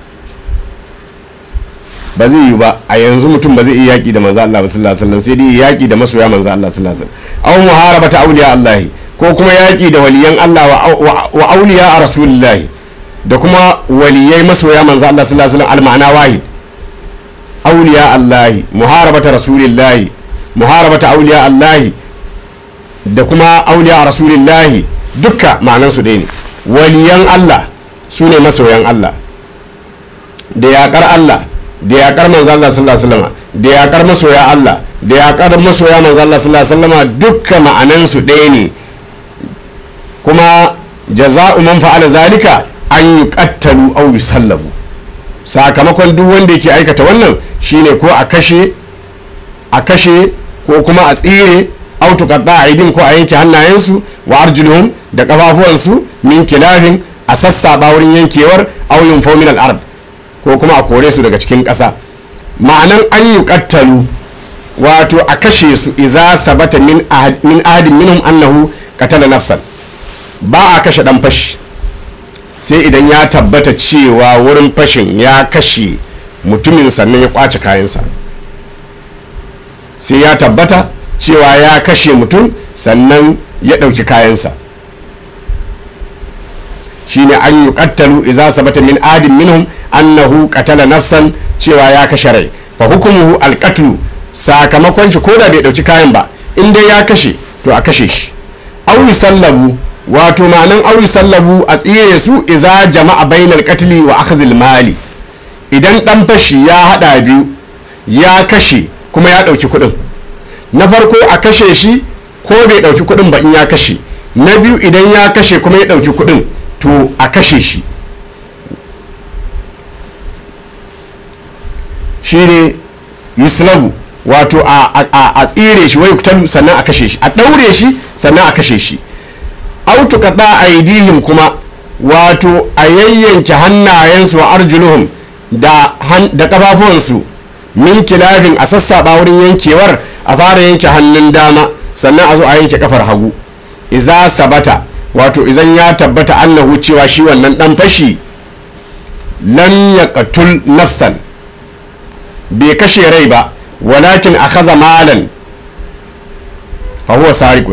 ba zai yiwu ba a yanzu mutum ba zai iya yaƙi da manzo Allah sallallahu alaihi wasallam sai dai yaƙi da masoya manzo Allah sallallahu alaihi wasallam aw muharabata awliya Allah ko kuma yaƙi da waliyan Allah wa awliya a rasulillah da kuma waliyai masoya manzo Allah sallallahu alaihi wasallam al-ma'ana wahid awliya Allah muharabata rasulillah muharabata awliya Allah da kuma auliya a rasulillahi dukka ma'anansu ɗaya ne waliyan Allah su ne masoyan Allah da yaƙar Allah da yaƙar manzo Allah sallallahu alaihi wasallam da yaƙar masoya Allah da yaƙar masoya manzo Allah sallallahu alaihi wasallam dukka ma'anansu ɗaya ne kuma jaza'u man fa'ala zalika an yuqattalu aw yusallabu sakamakon duk wanda yake aikata wannan shine ko a kashe a kashe ko kuma a tsire autu kadda aidin ko a yanke hannayensu wa arjuluhum da kafafuwansu min kilafin a sassaba wurin yankewar auyin fomin al'ard ko kuma a kore su daga cikin ƙasa ma'anan an yi kattalu wato a kashe su iza sabata min ahadin minhum annahu katala nafsan ba a kashe dan fashi sai idan ya tabbata cewa wurin fashin ya kashe mutumin sannan ya kwace kayansa sai ya tabbata cewa ya kashe mutum sannan ya ɗauki kayansa shine an yi kattalu iza sabata min adin minhum annahu qatala nafsan cewa ya kashe rai fa hukumuhu alqatlu sakamakon shi koda bai ɗauki kayan ba in dai ya kashe to a kashe shi auri sallabu wato ma'anan auri sallabu a tsire su iza jama'a bainal qatli wa akhdhil mali idan dan fashi ya hada biyu ya kashe kuma ya ɗauki kuɗin na farko a kashe shi ko bai ɗauki kuɗin ba in ya kashe na biyu idan ya kashe kuma ya ɗauki kuɗin to a kashe shi shi ne yuslabu wato a tsire shi wai kutalu sannan a kashe shi a ɗaure shi sannan a kashe shi autu kaɗa aidihim kuma wato a yayyanke hannayensu wa arjuluhum da ƙafafuwansu min kilafin a sassaɓa wurin yankewar a fara yanke hannun dama sannan a zo a yanke kafar hagu iza sabata wato izan ya tabbata annahu cewa shi wannan dan fashi lam yaqtul nafsan bai kashe rai ba walakin akhadha malan fa huwa sariqun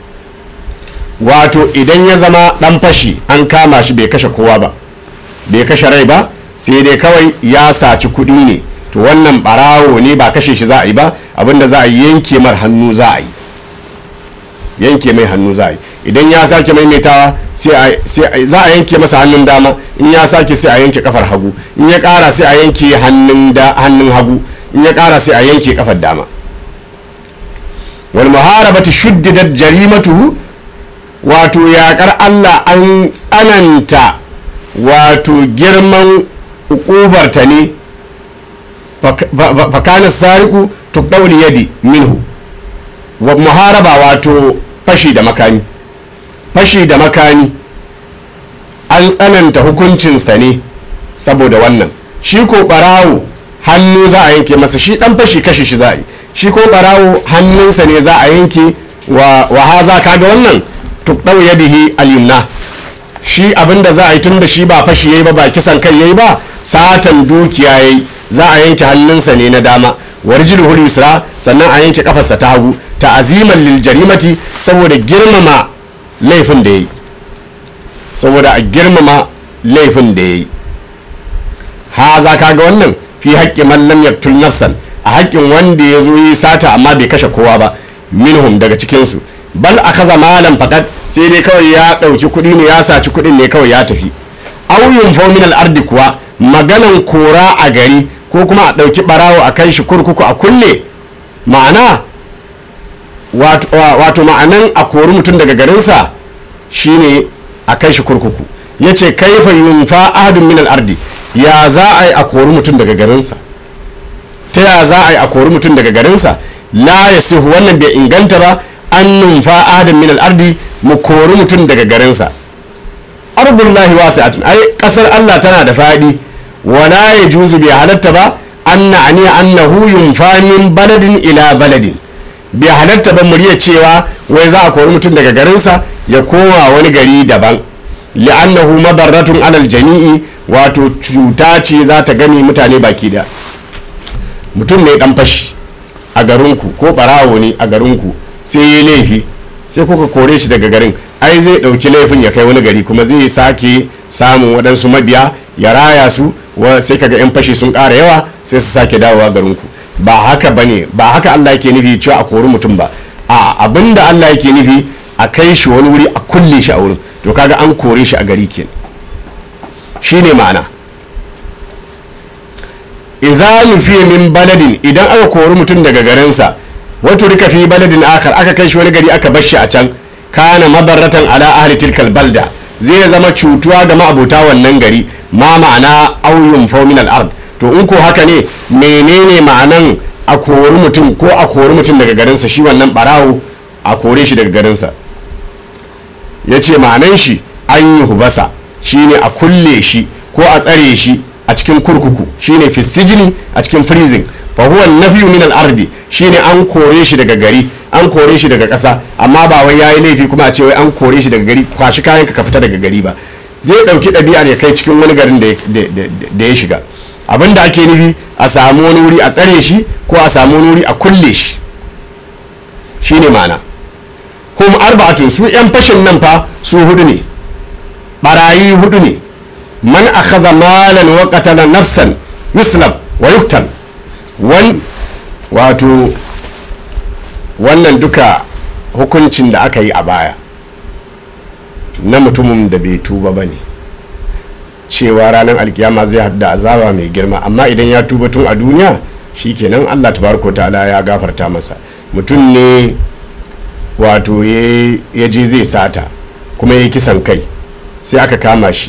wato idan ya zama dan fashi an kama shi bai kashe kowa ba bai kashe rai ba sai dai kawai ya saci kuɗi ne to wannan barawo ne ba kashe shi za a yi ba abinda za a yanke mar hannu za a yi yanke mai hannu za a yi idan ya sake maimaitawa sai za a yanke masa hannun dama in ya sake sai a yanke kafar hagu in ya kara sai a yanke hannun hagu in ya kara sai a yanke kafar dama wal muharabati shuddidat jarimatuhu wato yaƙar Allah an tsananta wato girman ukubarta ne fakana sariku tuɗauli yadi minhu wa muharaba wato fashi da makami fashi da makami an tsananta hukuncinsa ne saboda wannan shi ko ɓarawo hannu za a yanke masa shi ɗan fashi kashe shi za a yi shi ko ɓarawo hannunsa ne za a yanke wa haza kaga wannan tuɗau yadihi alimna shi abinda za a yi tun da shi ba fashi yayi ba ba kisan kai yayi ba satan dukiya yayi za a yanke hannunsa ne na dama warjiluhul yusra sannan a yanke kafarsa ta hagu ta'aziman lil jarimati saboda girmama laifin da yayi saboda a girmama laifin da yayi ha za ka ga wannan fi haƙƙi man lam yaqtul nafsan a haƙƙin wanda ya zo yi sata amma bai kashe kowa ba minhum daga cikinsu bal akaza malam fakat sai dai kawai ya ɗauki kuɗi ne ya saci kuɗin ne kawai ya tafi auyun fominal ardi kuwa maganan kora a gari ko kuma a ɗauki ɓarawo a kai shi kurkuku a kulle ma'ana wato ma'anan a kori mutum daga garinsa shine a kai shi kurkuku ya ce kaifa yunfa ahadun minal ardi ya za a yi a kori mutum daga garinsa ta ya za a yi a kori mutum daga garinsa la ya sihu wannan bai inganta ba an numfa ahadun minal ardi mu kori mutum daga garinsa ardullahi wasi'atun ai kasar Allah tana da faɗi wala ya juzu bai halatta ba anna aniya annahu yunfa min baladin ila baladin bai halatta ba murya cewa wai za a kori mutum daga garinsa ya koma wani gari daban li'annahu madarratun alal jami'i wato cuta ce za ta gani mutane baki da mutum ne dan fashi a garinku ko barawo ne a garinku sai yi laifi sai kuka kore shi daga garin ai zai ɗauki laifin ya kai wani gari kuma zai sake samun waɗansu mabiya ya raya su sai kaga 'yan fashi sun ƙara yawa sai su sake dawowa garinku ba haka ba ne ba haka allah yake nufi cewa a kori mutum ba a abin da allah yake nufi a kai shi wani wuri a kulle shi a wurin to kaga an kore shi a gari ke shi ne ma'ana iza nufiya min baladin idan aka kori mutum daga garinsa wato rika fi baladin akar aka kai shi wani gari aka bar shi a can kana mabarratan ala ahli tilkal balda zai zama cutuwa ga ma'abuta wannan gari ma ma'ana auyun min ard to in ko haka ne menene ma'anan a kori mutum ko a kori mutum daga garinsa shi wannan barawo a kore shi daga garinsa ya ce ma'anan shi an yi hubasa shine a kulle shi ko a tsare shi a cikin kurkuku shine fisijini a cikin freezing fa huwa nafiyu min al-ardi shine an kore shi daga gari an kore shi daga ƙasa amma ba wai yayi laifi kuma a ce wai an kore shi daga gari kwashi kayan ka fita daga gari ba zai dauki ɗabi'ar ya kai cikin wani garin da ya shiga abin da ake nufi a samu wani wuri a tsare shi ko a samu wani wuri a kulle shi shine ma'ana hum arba'atun su yan fashin nan fa su hudu ne barayi hudu ne man akhadha malan wa qatala nafsan yuslab wa yuktal wan wato wannan duka hukuncin da aka yi a baya na mutumin da bai tuba ba ne cewa ranar alkiyama zai hadda azaba mai girma amma idan ya tuba tun a duniya shikenan allah tabaraka ta'ala ya gafarta masa mutum ne wato ya je zai sata kuma ya kisan kai sai aka kama shi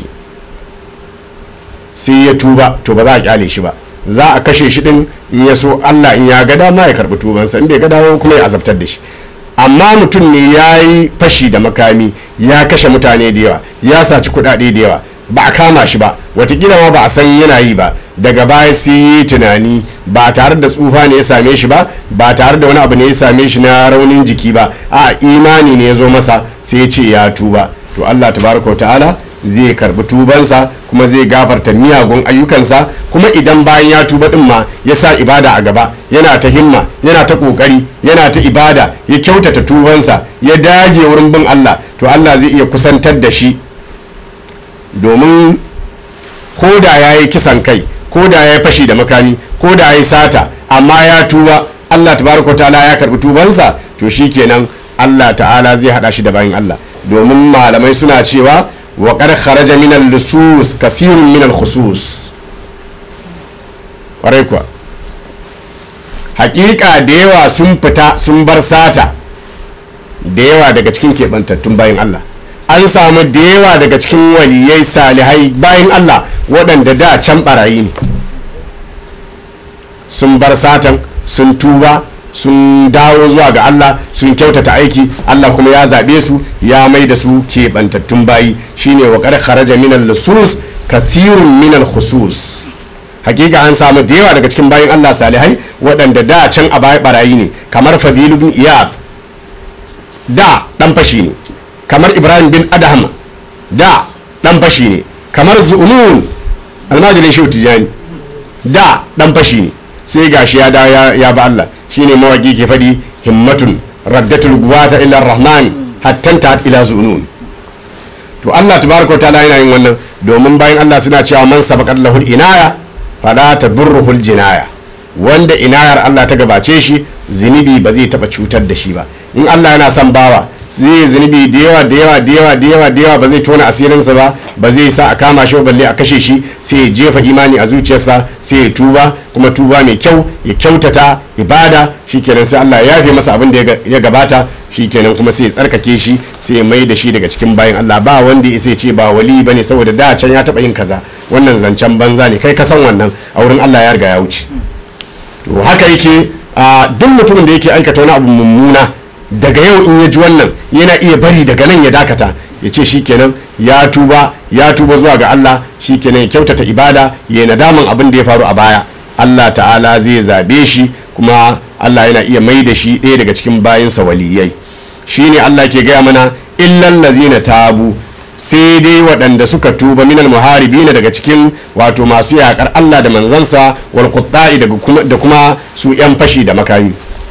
sai ya tuba to ba za a kyale shi ba za a kashe shi din in ya so Allah in ya ga dama ya karbi tubansa in bai ga dama kuma ya azabtar da shi amma mutum ne ya yi fashi da makami ya kashe mutane da yawa ya saci kuɗaɗe da yawa ba a kama shi ba watakila ma ba a san yana yi ba daga baya sai yi tunani ba tare da tsufa ne ya same shi ba ba tare da wani abu ne ya same shi na raunin jiki ba a imani ne ya zo masa sai ya ce ya tuba to Allah tabaraka wa ta'ala zai karbi tubansa kuma zai gafarta miyagun ayyukansa kuma idan bayan ya tuba din ma ya sa ibada a gaba yana ta himma yana ta kokari yana ta ibada ya kyautata tubansa ya dage wurin bin Allah to Allah zai iya kusantar da shi domin ko da ya yi kisan kai ko da ya yi fashi da makami ko da ya yi sata amma ya tuba Allah tabaraka ta'ala ya karbi tubansa to shikenan Allah ta'ala zai hada shi da bayan Allah domin malamai suna cewa wa qad kharaja min al-lusus kasirun min al-khusus kwarai kuwa hakika da yawa sun fita sun bar sata da yawa daga cikin keɓantattun bayan Allah an samu da yawa daga cikin waliyai salihai bayan Allah waɗanda da can barayi ne sun bar satan sun tuba sun dawo zuwa ga Allah sun kyautata aiki Allah kuma ya zaɓe su ya mai da su keɓantattun bayi shine wa ƙar kharaja minal lusus kasirun minal khusus hakika an samu da yawa daga cikin bayan Allah salihai waɗanda da can a baya barayi ne kamar Fadilu bin Iyad da ɗan fashi ne kamar Ibrahim bin Adham da ɗan fashi ne kamar Zu'nun almajirin Shehu Tijani da ɗan fashi ne sai gashi ya da ya ba Allah shine mawaki ke faɗi himmatun raddatul guwata ila rahman hattanta ila zunun to Allah tabaraka ta'ala yana yin wannan domin bayan Allah suna cewa man sabaqat lahul inaya fala tadurruhul jinaya wanda inayar Allah ta gabace shi zunubi ba zai taba cutar da shi ba in Allah yana son bawa zai zunubi da yawa da yawa da yawa da yawa da yawa ba zai tona asirinsa ba ba zai sa a kama shi balle a kashe shi sai ya jefa imani a zuciyarsa sai ya tuba kuma tuba mai kyau ya kyautata ibada shikenan sai Allah ya yafe masa abin da ya gabata shikenan kuma sai ya tsarkake shi sai ya mai da shi daga cikin bayan Allah ba wanda ya sai ce ba wali bane saboda da can ya taba yin kaza wannan zancen banza ne kai ka san wannan a wurin Allah ya riga ya wuce to haka yake a duk mutumin da yake aikata wani abu mummuna daga yau in ya ji wannan yana iya bari daga nan ya dakata ya ce shikenan ya tuba ya tuba zuwa ga Allah shikenan ya kyautata ibada ya nadaman abin da ya faru a baya Allah ta'ala zai zabe shi kuma Allah yana iya mai da shi ɗaya daga cikin bayinsa waliyai shine Allah ke gaya mana illal lazina tabu sai dai waɗanda suka tuba minal muharibina daga cikin wato masu yaƙar Allah da manzansa wal qutta'i da kuma su 'yan fashi da makami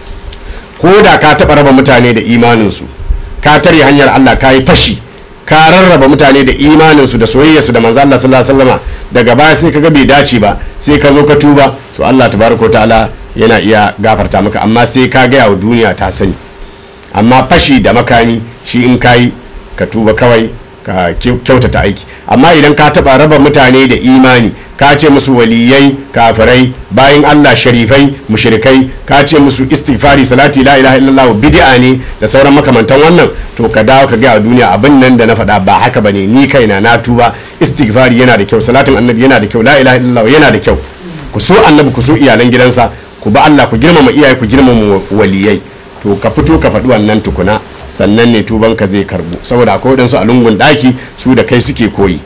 ko da ka taɓa raba mutane da imaninsu ka tare hanyar Allah ka yi fashi ka rarraba mutane da imaninsu da soyayyarsu da manzo Allah sallallahu alaihi wasallama daga baya sai kaga bai dace ba sai ka zo ka tuba to Allah tabaraka ta'ala yana iya gafarta maka amma sai ka gaya wa duniya ta sani amma fashi da makami shi in kayi ka tuba kawai ka kyautata aiki amma idan ka taba raba mutane da imani ka ce musu waliyai kafirai bayan Allah sharifai mushrikai ka ce musu istighfari salati la ilaha illallah bid'a ne da sauran makamantan wannan to ka dawo ka ga a duniya abin nan da na faɗa ba haka bane ni kaina na tuba istighfari yana da kyau salatin annabi yana da kyau la ilaha illallah yana da kyau ku so annabi ku so iyalan gidansa ku ba Allah ku girmama iyaye ku girmama waliyai to ka fito ka faɗi wannan tukuna sannan ne tubanka zai karbu saboda akwai waɗansu a lungun ɗaki su da kai suke koyi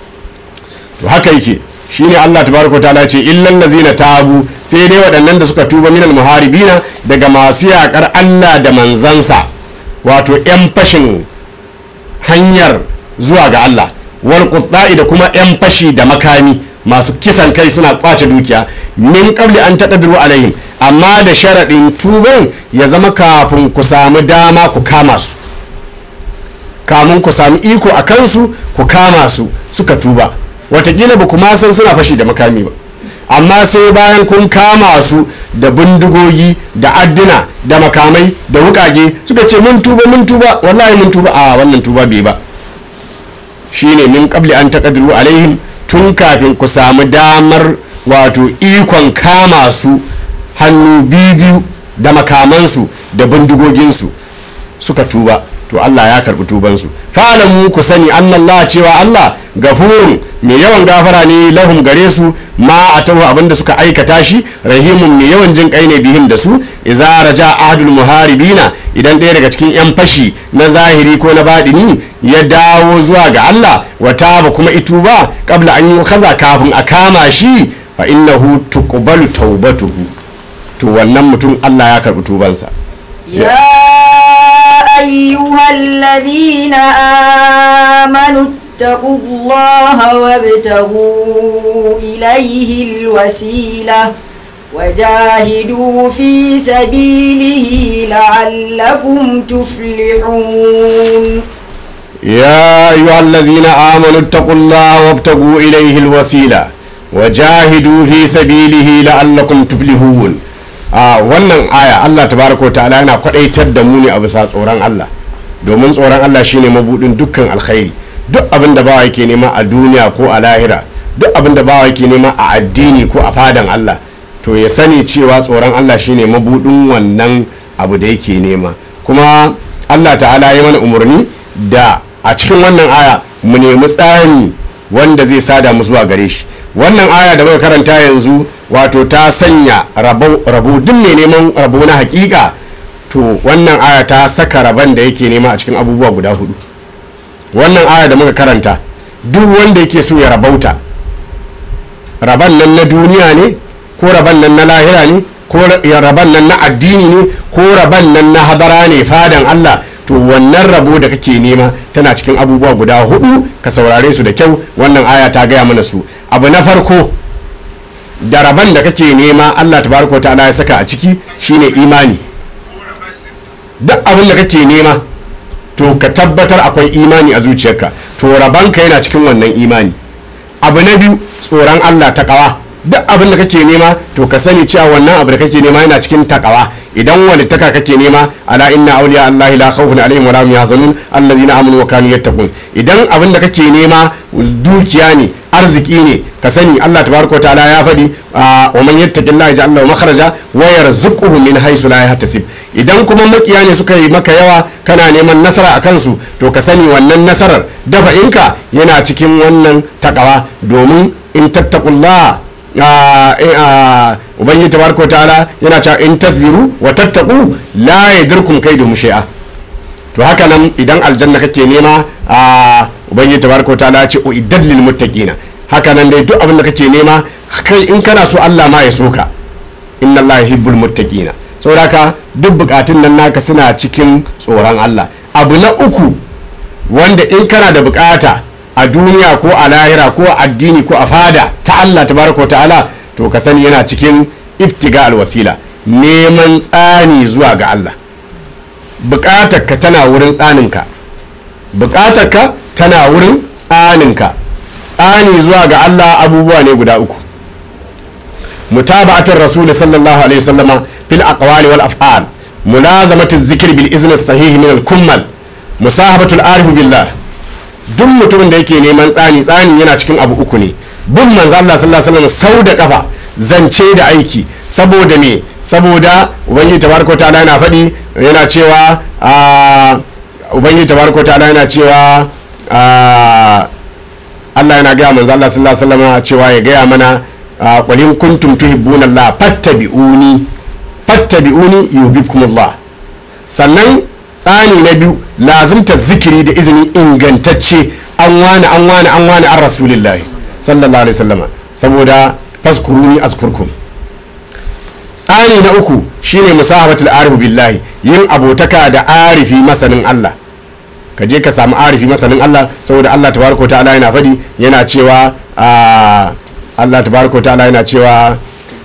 to haka yake shine Allah tabaraka ta'ala ce illal ladzina tabu sai dai waɗannan da suka tuba minal muharibina daga masu yakar Allah da manzansa wato yan fashin hanyar zuwa ga Allah wal qutta'i da kuma yan fashi da makami masu kisan kai suna kwace dukiya min qabli an taqdiru alaihim amma da sharaɗin tuban ya zama kafin ku samu dama ku kama su kamun ku sami iko a kansu ku kama su suka tuba watakila ba kuma san suna fashi da makami ba amma sai bayan kun kama su da bindigogi da adduna da makamai da wukage suka ce mun tuba mun tuba wallahi mun tuba a wannan tuba bai ba shine min qabli an taqdiru alaihim tun kafin ku samu damar wato ikon kama su hannu biyu da makamansu da bindigoginsu suka tuba to Allah ya karbi tubansu fa'alamu ku sani annallah cewa Allah gafurun mai yawan gafara ne lahum gare su ma a taho abinda suka aikata shi rahimun mai yawan jin kai ne bihin da su iza raja ahadul muharibina idan ɗaya daga cikin yan fashi na zahiri ko na baɗini ya dawo zuwa ga Allah wata ba kuma ituba kabla an yi kaza kafin a kama shi fa innahu tuqbalu taubatuhu to wannan mutum Allah ya karbi tubansa يا أيها الذين آمنوا اتقوا الله وابتغوا إليه الوسيلة وجاهدوا في سبيله لعلكم تفلحون يا أيها الذين آمنوا اتقوا الله وابتغوا إليه الوسيلة وجاهدوا في سبيله لعلكم تفلحون a wannan aya Allah tabaraka ta'ala yana kwadaitar da mu ne a bisa tsoron Allah domin tsoron Allah shine mabudin dukkan alkhairi duk abin da bawa yake nema a duniya ko a lahira duk abin da bawa yake nema a addini ko a fadan Allah to ya sani cewa tsoron Allah shine mabudin wannan abu da yake nema kuma Allah ta'ala ya mana umarni da a cikin wannan aya mu nemi tsari wanda zai sada mu zuwa gare shi wannan aya da muka karanta yanzu wato ta sanya rabo duk mai neman rabo na hakika to wannan aya ta saka rabon da yake nema a cikin abubuwa guda hudu wannan aya da muka karanta duk wanda yake so ya rabauta rabon nan na duniya ne ko rabon nan na lahira ne ko rabon nan na addini ne ko rabon nan na hadara ne fadan Allah to wannan rabo da kake nema tana cikin abubuwa guda hudu ka saurare su da kyau wannan aya ta gaya mana su abu na farko da rabon da kake nema Allah tabaraka ta'ala ya saka a ciki shine imani duk abin da kake nema to ka tabbatar akwai imani a zuciyarka to rabanka yana cikin wannan imani abu na biyu tsoron Allah ta kawa duk abin da kake nema to ka sani cewa wannan abu da kake nema yana cikin takawa idan walittaka kake nema ala inna awliya allahi la khawfun alaihim wa la hum yahzanun allazina amanu wa kanu yattaqun idan abin da kake nema dukiya ne arziki ne ka sani Allah tabaraka ta'ala ya faɗi wa man yattaqillaha yaj'al lahu makhraja wa yarzuquhu min haythu la yahtasib idan kuma makiya ne suka yi maka yawa kana neman nasara a kansu to ka sani wannan nasarar dafa inka yana cikin wannan takawa domin in tattaqullaha ubangiji tabaraka ta'ala yana cewa in tasbiru wa tattaku la yadirkum kaidu shay'a to haka nan idan aljanna kake nema a ubangiji tabaraka ta'ala ya ce uiddat lil muttaqina haka nan dai duk abin da kake nema kai in kana so Allah ma ya so ka inna Allah yuhibbul muttaqina saboda haka duk bukatun nan naka suna cikin tsoron Allah abu na uku wanda in kana da bukata a duniya ko a lahira ko a addini ko a fada ta Allah tabaraka ta'ala to ka sani yana cikin iftiga alwasila neman tsani zuwa ga Allah bukatarka tana wurin tsaninka bukatarka tana wurin tsaninka tsani zuwa ga Allah abubuwa ne guda uku mutaba'atar rasul sallallahu alaihi wasallama fil aqwali wal af'al mulazamatu zikr bil izn sahih min al kummal musahabatul arif billah duk mutumin da yake neman tsani tsani yana cikin abu uku ne bin manzo Allah sallallahu alaihi wasallam sau da kafa zance da aiki saboda me saboda ubangiji tabaraka ta'ala yana faɗi yana cewa ubangiji tabaraka ta'ala yana cewa Allah yana gaya manzo Allah sallallahu alaihi wasallam cewa ya gaya mana qul in kuntum tuhibbuna Allah fattabi'uni fattabi'uni yuhibbukumullah sannan tsani na biyu lazimta zikiri da izini ingantacce an wani an wani an wani an rasulillahi sallallahu alaihi wasallama saboda faskuruni azkurkum tsani na uku shine musahabatul arifu billahi yin abotaka da arifi masanin Allah ka je ka samu arifi masanin Allah saboda Allah tabaraka ta'ala yana fadi yana cewa Allah tabaraka ta'ala yana cewa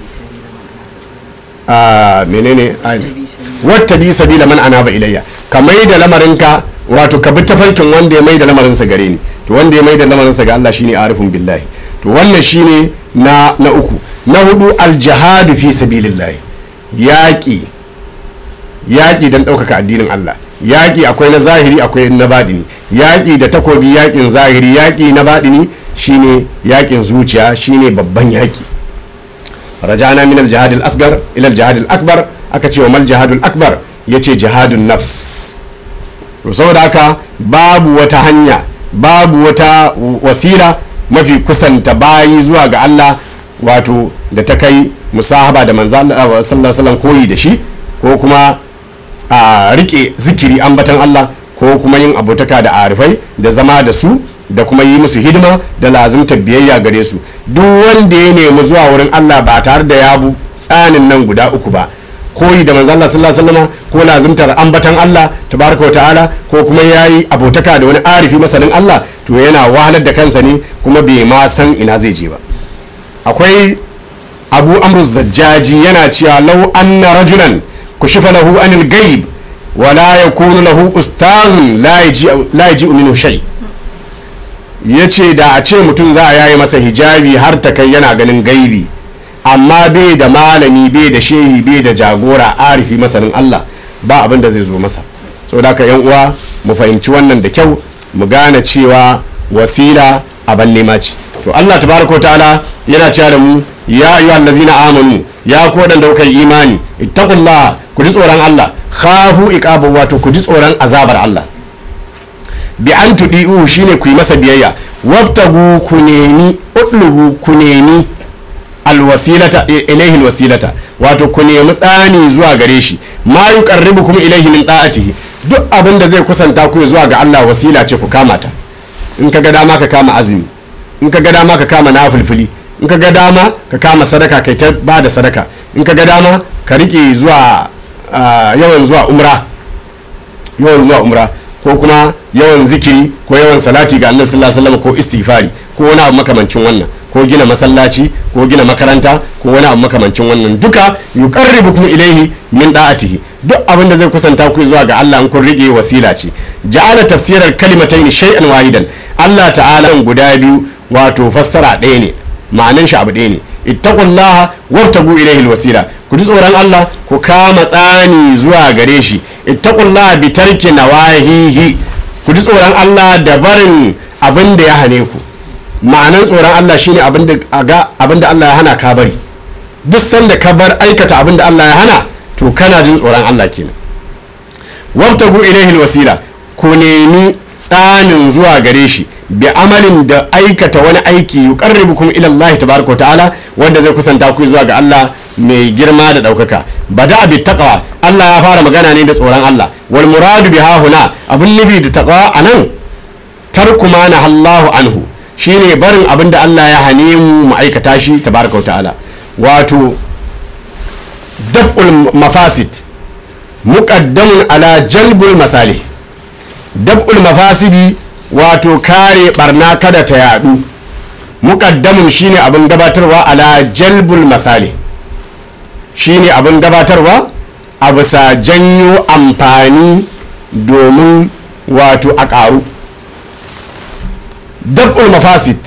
menene wata bi sabila man anaba ilayya ka mai da lamarinka wato ka bi tafarkin wanda ya mai da lamarinsa gare ni to wanda ya mai da lamarinsa ga Allah shine arifun billahi to wannan shine na na uku na hudu aljihadu fi sabilillah yaƙi yaƙi don ɗaukaka addinin Allah yaƙi akwai na zahiri akwai na baɗini yaƙi da takobi yaƙin zahiri yaƙi na baɗini shine yaƙin zuciya shine babban yaƙi rajana min al-jihad al-asghar ila al-jihad al-akbar aka ce wa mal jihad al-akbar yace jihadun nafs to saboda haka babu wata hanya babu wata wasila mafi kusanta bayi zuwa ga Allah wato da ta kai musahaba da manzo Allah sallallahu alaihi koyi da shi ko kuma a rike zikiri ambatan Allah ko kuma yin abotaka da arifai da zama da su da kuma yi musu hidima da lazimta biyayya gare su duk wanda ya nemi zuwa wurin Allah ba tare da ya bu tsanin nan guda uku ba koyi da manzo Allah sallallahu alaihi wasallam ko lazimtar ambatan Allah tabaraka wa ta'ala ko kuma yayi abotaka da wani arifi masanin Allah to yana wahalar da kansa ne kuma bai ma san ina zai je ba akwai abu amru zajjaji yana cewa lau anna rajulan kushifa lahu anil gaib wala yakunu lahu ustazun la yaji minhu shay yace da a ce mutum za a yayi masa hijabi har ta kai yana ganin gaibi amma bai da malami bai da shehi bai da jagora arifi masanin Allah ba abin da zai zo masa saboda haka yan uwa mu fahimci wannan da kyau mu gane cewa wasila aban nema ce to Allah tabaraka wa ta'ala yana cewa da mu ya ayyuhal ladzina amanu ya ko dan da kuka yi imani ittaqullah ku ji tsoron Allah khafu iqabu wato ku ji tsoron azabar Allah bi an tudi'u shine ku yi masa biyayya wabtagu ku nemi utlubu ku nemi alwasilata ilaihi alwasilata wato ku nemi tsani zuwa gare shi ma yuqarribukum ilaihi min da'atihi duk abin da zai kusanta ku zuwa ga Allah wasila ce ku kama ta in ka ga dama ka kama azumi in ka ga dama ka kama nafilfili in ka ga dama ka kama sadaka kai ta ba da sadaka in ka ga dama ka rike zuwa yawan zuwa umra yawan zuwa umra ko kuma yawan zikiri ko yawan salati ga annabi sallallahu alaihi wasallam ko istighfari ko wani abu makamancin wannan ko gina masallaci ko gina makaranta ko wani abu makamancin wannan duka yuqarribukum ilaihi min da'atihi duk abin da zai kusanta ku zuwa ga Allah in kun rige wasila ce ja'ala tafsirar kalimatayn shay'an wahidan Allah ta'ala guda biyu wato fassara ɗaya ne ma'anan shi abu ɗaya ne ittaqullaha wabtagu ilaihi alwasila ku ji tsoron Allah ku kama tsani zuwa gare shi ittaqullaha bi tarki nawahihi ku ji tsoron Allah da barin abin da ya hane ku ma'anan tsoron Allah shine abin da abin da Allah ya hana ka bari duk sanda ka bar aikata abin da Allah ya hana to kana jin tsoron Allah kenan wabtagu ilaihi alwasila ku nemi tsanin zuwa gare shi bi amalin da aikata wani aiki yuqarribukum ila Allah tabaraka ta'ala wanda zai kusanta ku zuwa ga Allah mai girma da daukaka bada bi taqwa Allah ya fara magana ne da tsoron Allah wal muradu biha huna abun nufi da taqwa anan tarku ma na Allahu anhu shine barin abin da Allah ya hane mu mu aikata shi tabaraka ta'ala wato daf'ul mafasid muqaddamun ala jalbul masalih dab'ul mafasidi wato kare barna kada ta yadu muqaddamun shine abin gabatarwa ala jalbul masali shine abin gabatarwa a bisa janyo amfani domin wato a ƙaru dab'ul mafasid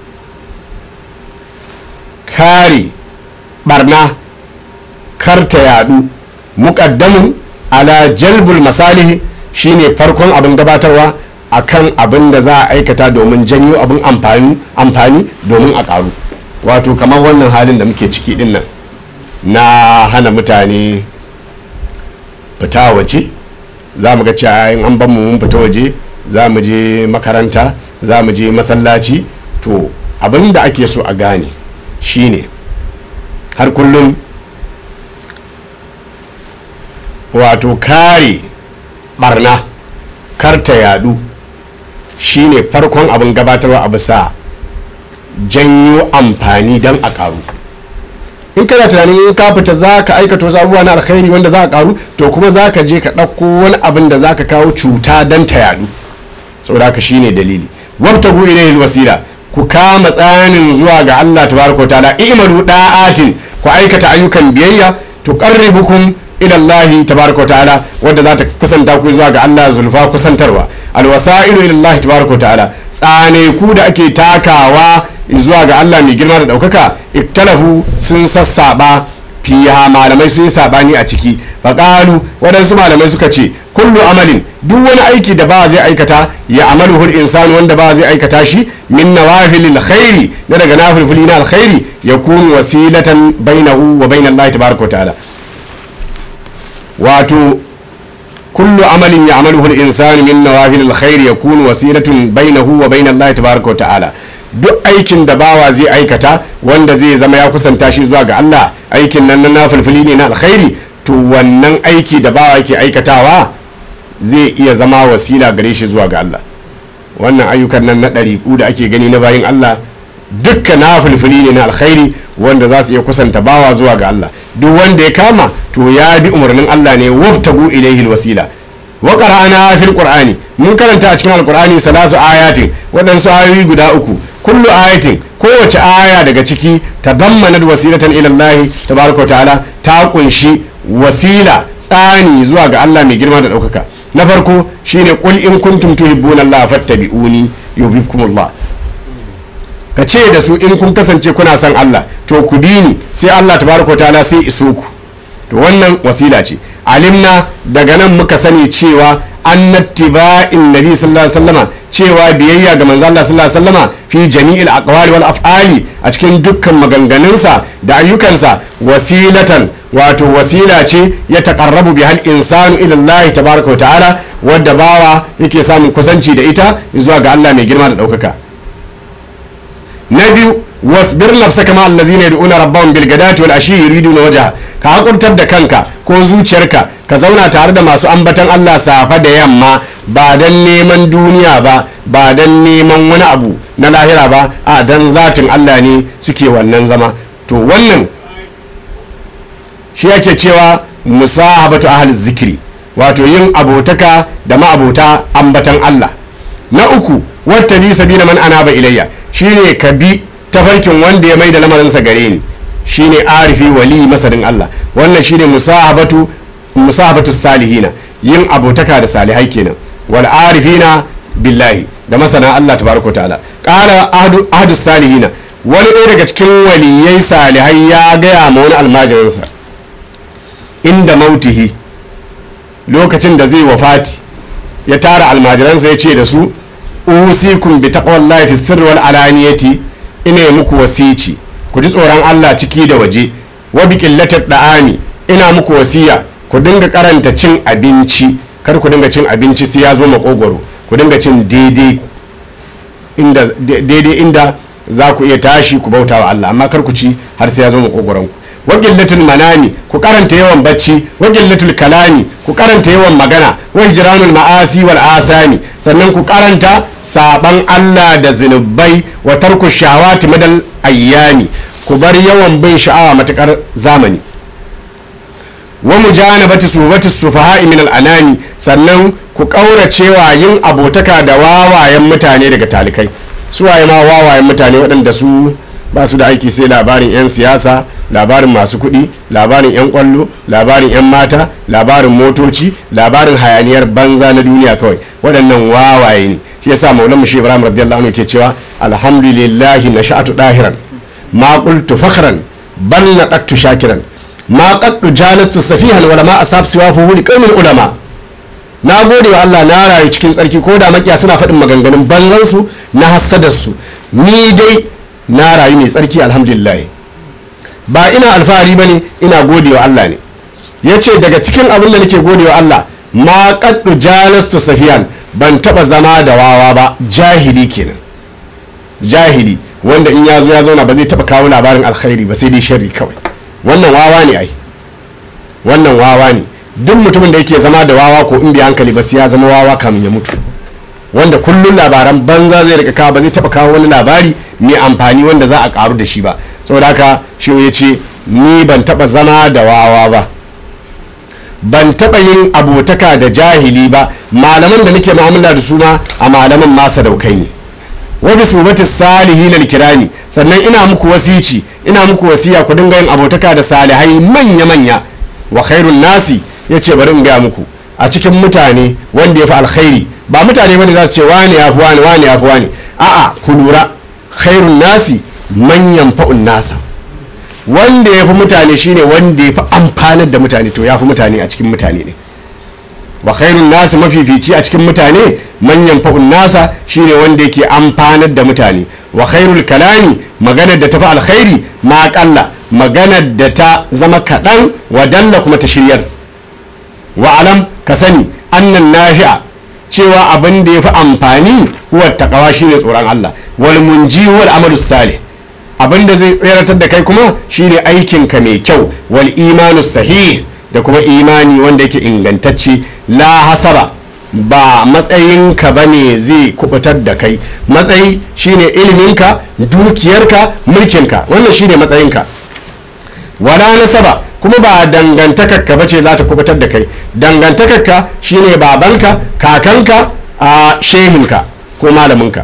kare barna kar ta yadu muqaddamun ala jalbul masalihi shine farkon abin gabatarwa akan abin da za a aikata domin janyo abin amfani domin a karu wato kamar wannan halin da muke ciki din nan na hana mutane fita waje za mu ga cewa in an ban mu mun fita waje za mu je makaranta za mu je masallaci to abin da ake so a gane shine har kullum wato kare barna kar ta yadu shine farkon abin gabatarwa a bisa janyo amfani don a karu in kana tunanin in ka fita za ka aikata wasu abubuwa na alkhairi wanda za a karu to kuma za ka je ka ɗauko wani abin da za ka kawo cuta don ta yadu saboda haka shine dalili wabtagu ilayhi wasila ku kama tsanin zuwa ga Allah tabaraka ta'ala i'malu da'atin ku aikata ayyukan biyayya tuqarribukum ila Allah tabaraka ta'ala wanda za ta kusanta ku zuwa ga Allah zulfa kusantarwa alwasailu ila Allah tabaraka ta'ala tsane ku da ake takawa zuwa ga Allah mai girma da daukaka iktalafu sun sassaba fiha malamai sun yi sabani a ciki faƙalu waɗansu malamai suka ce kullu amalin duk wani aiki da ba zai aikata ya amalu hul insanu wanda ba zai aikata shi min nawafilil khairi na daga nafilfili na alkhairi ya kunu wasilatan bainahu wa bainal lahi tabaraka ta'ala wato kullu amalin ya amalu hul insanu min nawafilil khairi ya kunu wasilatun bainahu wa bainal lahi tabaraka ta'ala duk aikin da bawa zai aikata wanda zai zama ya kusanta shi zuwa ga Allah aikin nan na fulfuli ne na alkhairi to wannan aiki da bawa yake aikatawa zai iya zama wasila gare shi zuwa ga Allah wannan ayyukan nan na ɗariƙu da ake gani na bayin Allah dukkan na fulfuli ne na alkhairi wanda za su iya kusanta bawa zuwa ga Allah duk wanda ya kama to ya bi umarnin Allah ne waftagu ilaihi wasila wa qara'ana fil qur'ani mun karanta a cikin alqur'ani salasu ayatin waɗansu ayoyi guda uku kullu ayatin kowace aya daga ciki ta dammanat wasilatan ila Allah tabaraka ta'ala ta kunshi wasila tsani zuwa ga Allah mai girma da ɗaukaka na farko shine qul in kuntum tuhibbuna Allah fattabi'uni yuhibbukumullah ka ce da su in kun kasance kuna son Allah to ku bi ni sai Allah tabaraka ta'ala sai iso ku to wannan wasila ce alimna daga nan muka sani cewa annattiba'in nabi sallallahu alaihi wasallama cewa biyayya ga manzo Allah sallallahu alaihi wasallama fi jami'il aqwali wal af'ali a cikin dukkan maganganunsa da ayyukansa wasilatan wato wasila ce ya taqarrabu bihal insanu ila Allah tabaraka wa ta'ala wadda bawa yake samun kusanci da ita zuwa ga Allah mai girma da daukaka na biyu wasbir nafsaka ma allazina yad'una rabbahum bil gadati wal ashi yuriduna wajha ka hakurtar da kanka ko zuciyarka ka zauna tare da masu ambatan Allah safa da yamma ba dan neman duniya ba ba dan neman wani abu na lahira ba a dan zatin Allah ne suke wannan zama to wannan shi yake cewa musahabatu ahli zikri wato yin abotaka da ma'abota ambatan Allah na uku wata bi sabila man anaba ilayya shine ka bi tafarkin wanda ya mai da lamarinsa gare ni shine arifi wali masarin Allah wannan shine musahabatu musahabatu salihina yin abotaka da salihai kenan wal arifina billahi da masana Allah tabaraka ta'ala qala ahadu ahadu salihina wani ɗaya daga cikin waliyai salihai ya gaya ma wani almajirinsa inda mautihi lokacin da zai wafati ya tara almajiransa ya ce da su usikum bi taqwallahi fi sirri wal alaniyati ina yi muku wasici ku ji tsoron Allah ciki da waje wa bi qillatat da'ami ina muku wasiya ku dinga karanta cin abinci kar ku dinga cin abinci sai ya zo makogwaro ku dinga cin daidai inda daidai inda za ku iya tashi ku bauta wa Allah amma kar ku ci har sai ya zo makogwaron ku wa qillatul manami ku karanta yawan bacci wa qillatul kalami ku karanta yawan magana wa hijranul ma'asi wal athami sannan ku karanta saban Allah da zinubai wa tarku shawati madal ayyami ku bar yawan bin sha'awa matakar zamani wa mujanabati subati sufaha'i min al-anani sannan ku kauracewa yin abotaka da wawayen mutane daga talikai su waye ma wawayen mutane waɗanda su ba su da aiki sai labarin 'yan siyasa labarin masu kuɗi labarin 'yan kwallo labarin 'yan mata labarin motoci labarin hayaniyar banza na duniya kawai waɗannan wawaye ne shi yasa maulan shi ibrahim radiyallahu anhu ke cewa alhamdulillahi na sha'atu dahiran ma qultu fakhran bal naqattu shakiran ma qaddu jalastu safihan wala ma asab siwa fu li qaumin ulama na gode wa Allah na rayu cikin tsarki ko da makiya suna faɗin maganganun banzan su na hassadar su ni dai na rayu mai tsarki alhamdulillah ba ina alfahari bane ina gode wa Allah ne yace daga cikin abin da nake gode wa Allah ma qaddu jalastu safihan ban taba zama da wawa ba jahili kenan jahili wanda in ya zo ya zauna ba zai taba kawo labarin alkhairi ba sai dai sharri kawai wannan wawa ne ai wannan wawa ne duk mutumin da yake zama da wawa ko in bai hankali ba sai ya zama wawa kamin ya mutu wanda kullun labaran banza zai rika kawo ba zai taba kawo wani labari mai amfani wanda za a karu da shi ba saboda haka shi ya ce ni ban taba zama da wawa ba ban taɓa yin abotaka da jahili ba malaman da nake mu'amala da su ma a malaman masa daukai ne wa bi subati salihin alkirami sannan ina muku wasici ina muku wasiya ku dinga yin abotaka da salihai manya manya wa khairun nasi yace bari in ga muku a cikin mutane wanda ya fi alkhairi ba mutane bane za su ce wani ya fi wani wani ya fi wani a'a ku lura khairun nasi manyan fa'un nasa wanda ya fi mutane shine wanda ya fi amfanar da mutane to ya fi mutane a cikin mutane ne wa khairun nasi mafifici a cikin mutane manyan fa'un nasa shine wanda yake amfanar da mutane wa khairul kalami maganar da ta fi alkhairi ma kalla maganar da ta zama kaɗan wa dalla kuma ta shiryar wa alam ka sani annan nafi'a cewa abin da ya fi amfani huwa taqwa shine tsoron Allah wal munji wal amalu salih abin da zai tseratar da kai kuma shine aikinka mai kyau wal imanu sahih da kuma imani wanda yake ingantacce la hasaba ba matsayinka ba ne zai kubutar da kai matsayi shine iliminka dukiyarka mulkinka wannan shine matsayinka wala nasaba kuma ba dangantakarka ba ce za ta kubutar da kai dangantakarka shine babanka kakanka a shehinka ko malaminka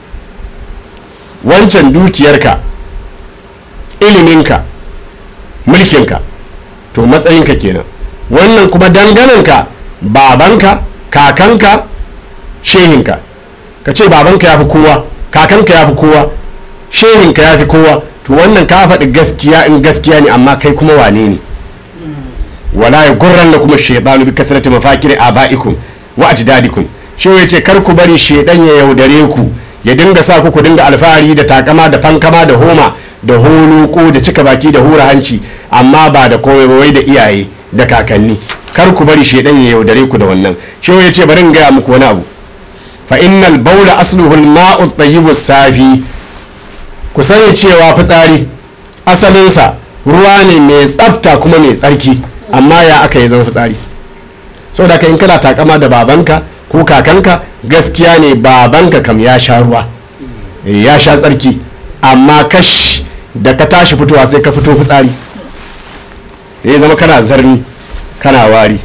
wancan dukiyarka iliminka mulkinka to matsayinka kenan wannan kuma dangananka babanka kakanka shehinka ka ce babanka ya fi kowa kakanka ya fi kowa shehinka ya fi kowa to wannan ka faɗi gaskiya in gaskiya ne amma kai kuma wane ne wala yaghurrannakum ash-shaytanu bi kasrati mafakir abaikum wa ajdadikum shi ya ce kar ku bari shedan ya yaudare ku ya dinga sa ku ku dinga alfahari da takama da fankama da homa da holuko da cika baki da hura hanci amma ba da komai ba wai da iyaye da kakanni kar ku bari shedan ya yaudare ku da wannan shi ya ce bari in gaya muku wani abu fa innal bawla asluhu al-ma'u at-tayyibu safi ku sani cewa fitsari asalinsa ruwa ne mai tsafta kuma mai tsarki amma ya aka yi zama fitsari saboda ka in kana takama da babanka ko kakanka gaskiya ne babanka kam ya sha ruwa ya sha tsarki amma kash da ka tashi fitowa sai ka fito fitsari ya zama kana zarni kana wari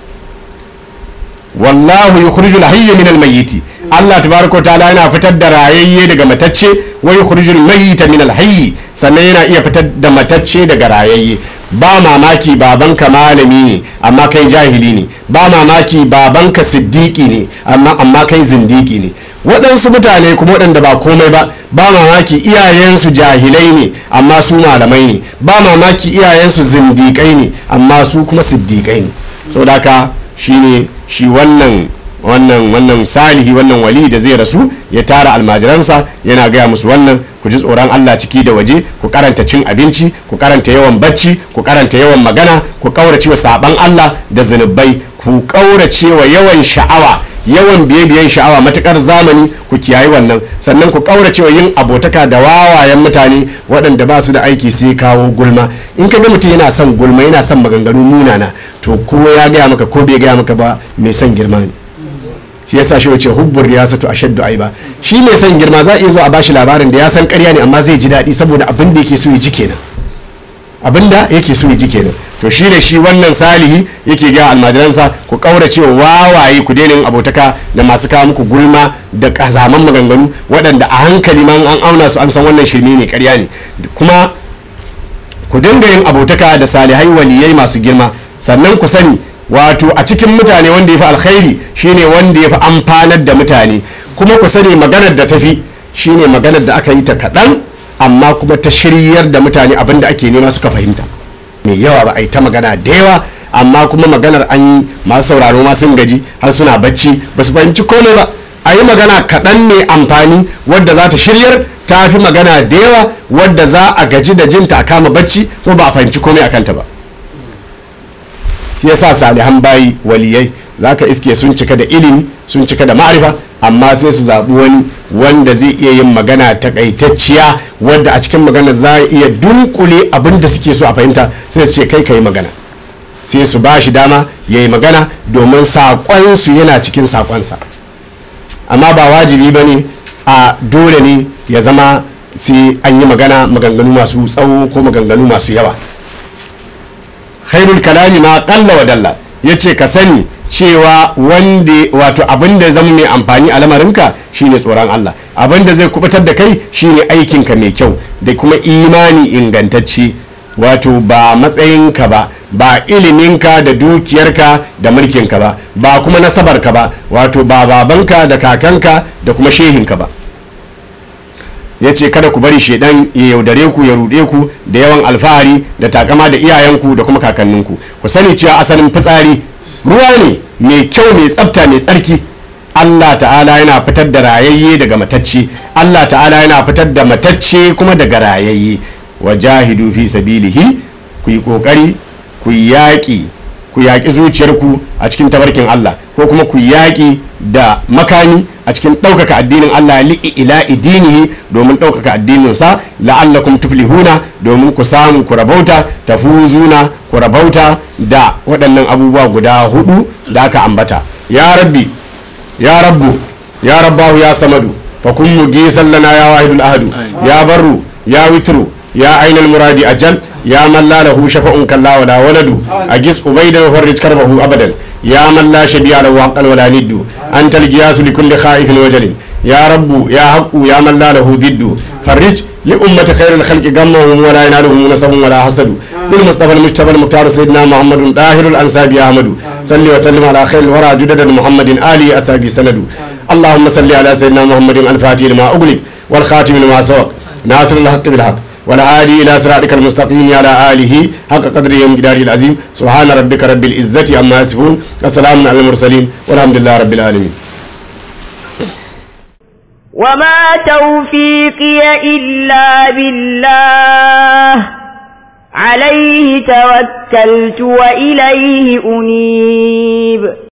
wallahu yukhrijul hayya min al-mayyiti Allah tabaraka ta'ala yana fitar da rayayye daga matacce wa yukhrijul mayyita min al-hayy sannan yana iya fitar da matacce daga rayayye ba mamaki babanka malami ne amma kai jahili ne ba mamaki babanka siddiki ne amma amma kai zindiki ne waɗansu mutane kuma waɗanda ba komai ba ba mamaki iyayensu jahilai ne amma su malamai ne ba mamaki iyayensu zindikai ne amma su kuma siddiƙai ne saboda haka shine shi wannan wannan wannan salihi wannan wali da zai rasu ya tara almajiransa yana gaya musu wannan ku ji tsoron Allah ciki da waje ku karanta cin abinci ku karanta yawan bacci ku karanta yawan magana ku kaurace wa saban Allah da zunubai ku kaurace wa yawan sha'awa yawan biye-biyen sha'awa matukar zamani ku kiyayi wannan sannan ku kaurace wa yin abotaka da wawayen mutane waɗanda ba su da aiki sai kawo gulma in ka ga mutum yana son gulma yana son maganganu munana to ko ya gaya maka ko bai gaya maka ba mai son girma ne shi yasa shi wace hubbur riyasatu ashaddu aiba shi mai son girma za a iya zo a bashi labarin da ya san ƙarya ne amma zai ji daɗi saboda abin da yake so ya ji kenan abin da yake so ya ji kenan to shi da shi wannan salihi yake ga almajiransa ku kaurace wa wawaye ku daina yin abotaka da masu kawo muku gulma da kazaman maganganu waɗanda a hankali ma an auna su an san wannan shirme ne ƙarya ne kuma ku dinga yin abotaka da salihai waliyai masu girma sannan ku sani wato a cikin mutane wanda ya fi alkhairi shine wanda ya fi amfanar da mutane kuma ku sani maganar da tafi shine maganar da aka yi ta kaɗan amma kuma ta shiryar da mutane abinda ake nema suka fahimta mai yawa ba a yi ta magana da yawa amma kuma maganar an yi masu sauraro ma sun gaji har suna bacci ba su fahimci komai ba a yi magana kaɗan ne amfani wadda za ta shiryar ta fi magana da yawa wadda za a gaji da jinta a kama bacci ko ba a fahimci komai a kanta ba shi yasa salihan bayi waliyai za ka iske sun cika da ilimi sun cika da ma'arifa amma sai su zaɓi wani wanda zai iya yin magana takaitacciya wadda a cikin magana za a iya dunkule abin da suke so a fahimta sai su ce kai ka yi magana sai su ba shi dama ya yi magana domin saƙonsu yana cikin saƙonsa amma ba wajibi ba ne a dole ne ya zama sai an yi magana maganganu masu tsawo ko maganganu masu yawa khairul kalami ma ƙalla wa dalla ya ce ka sani cewa wanda wato abin da zama mai amfani a lamarinka shine tsoron Allah abin da zai kubutar da kai shine aikinka mai kyau da kuma imani ingantacce wato ba matsayinka ba ba iliminka da dukiyarka da mulkinka ba ba kuma nasabarka ba wato ba babanka da kakanka da kuma shehinka ba ya ce kada ku bari shaidan ya yaudare ku ya ruɗe ku da yawan alfahari da takama da iyayenku da kuma kakanninku ku sani cewa asalin fitsari ruwa ne mai kyau mai tsafta mai tsarki Allah ta'ala yana fitar da rayayye daga matacce Allah ta'ala yana fitar da matacce kuma daga rayayye wa jahidu fi sabilihi ku yi kokari ku yaƙi ku yaƙi zuciyarku a cikin tabarkin Allah ko kuma ku yaƙi da makami a cikin ɗaukaka addinin Allah li'i ila idinihi domin ɗaukaka addininsa la'allakum tuflihuna domin ku samu ku rabauta tafuzuna ku rabauta da waɗannan abubuwa guda hudu da aka ambata ya rabbi ya rabbu ya rabbahu ya samadu fa kun mugisan lana ya wahidul ahadu ya barru ya witru ya ainul muradi ajal ya man la lahu shafa'un kalla wala waladu agis ubaydan wa farrij karbahu abadan ya man la shabi'a lahu haqqan wala niddu antal giyasu li kulli khaifin wajalin ya rabbu ya haqqu ya man la lahu diddu farrij li ummati khairil khalqi gammahum wala yanaluhum nasabun wala hasadu bil mustafa al mujtaba al muhtar sayyidina muhammadun dahirul ansabi ahmadu salli wa sallim ala khairil wara judadan muhammadin ali asabi sanadu اللهم صل على سيدنا محمد الفاتح لما أغلق والخاتم لما سبق ناصر الحق بالحق والهادي إلى صراطك المستقيم على آله حق قدره ومقداره العظيم سبحان ربك رب العزة عما يصفون وسلام على المرسلين والحمد لله رب العالمين وما توفيقي إلا بالله عليه توكلت وإليه أنيب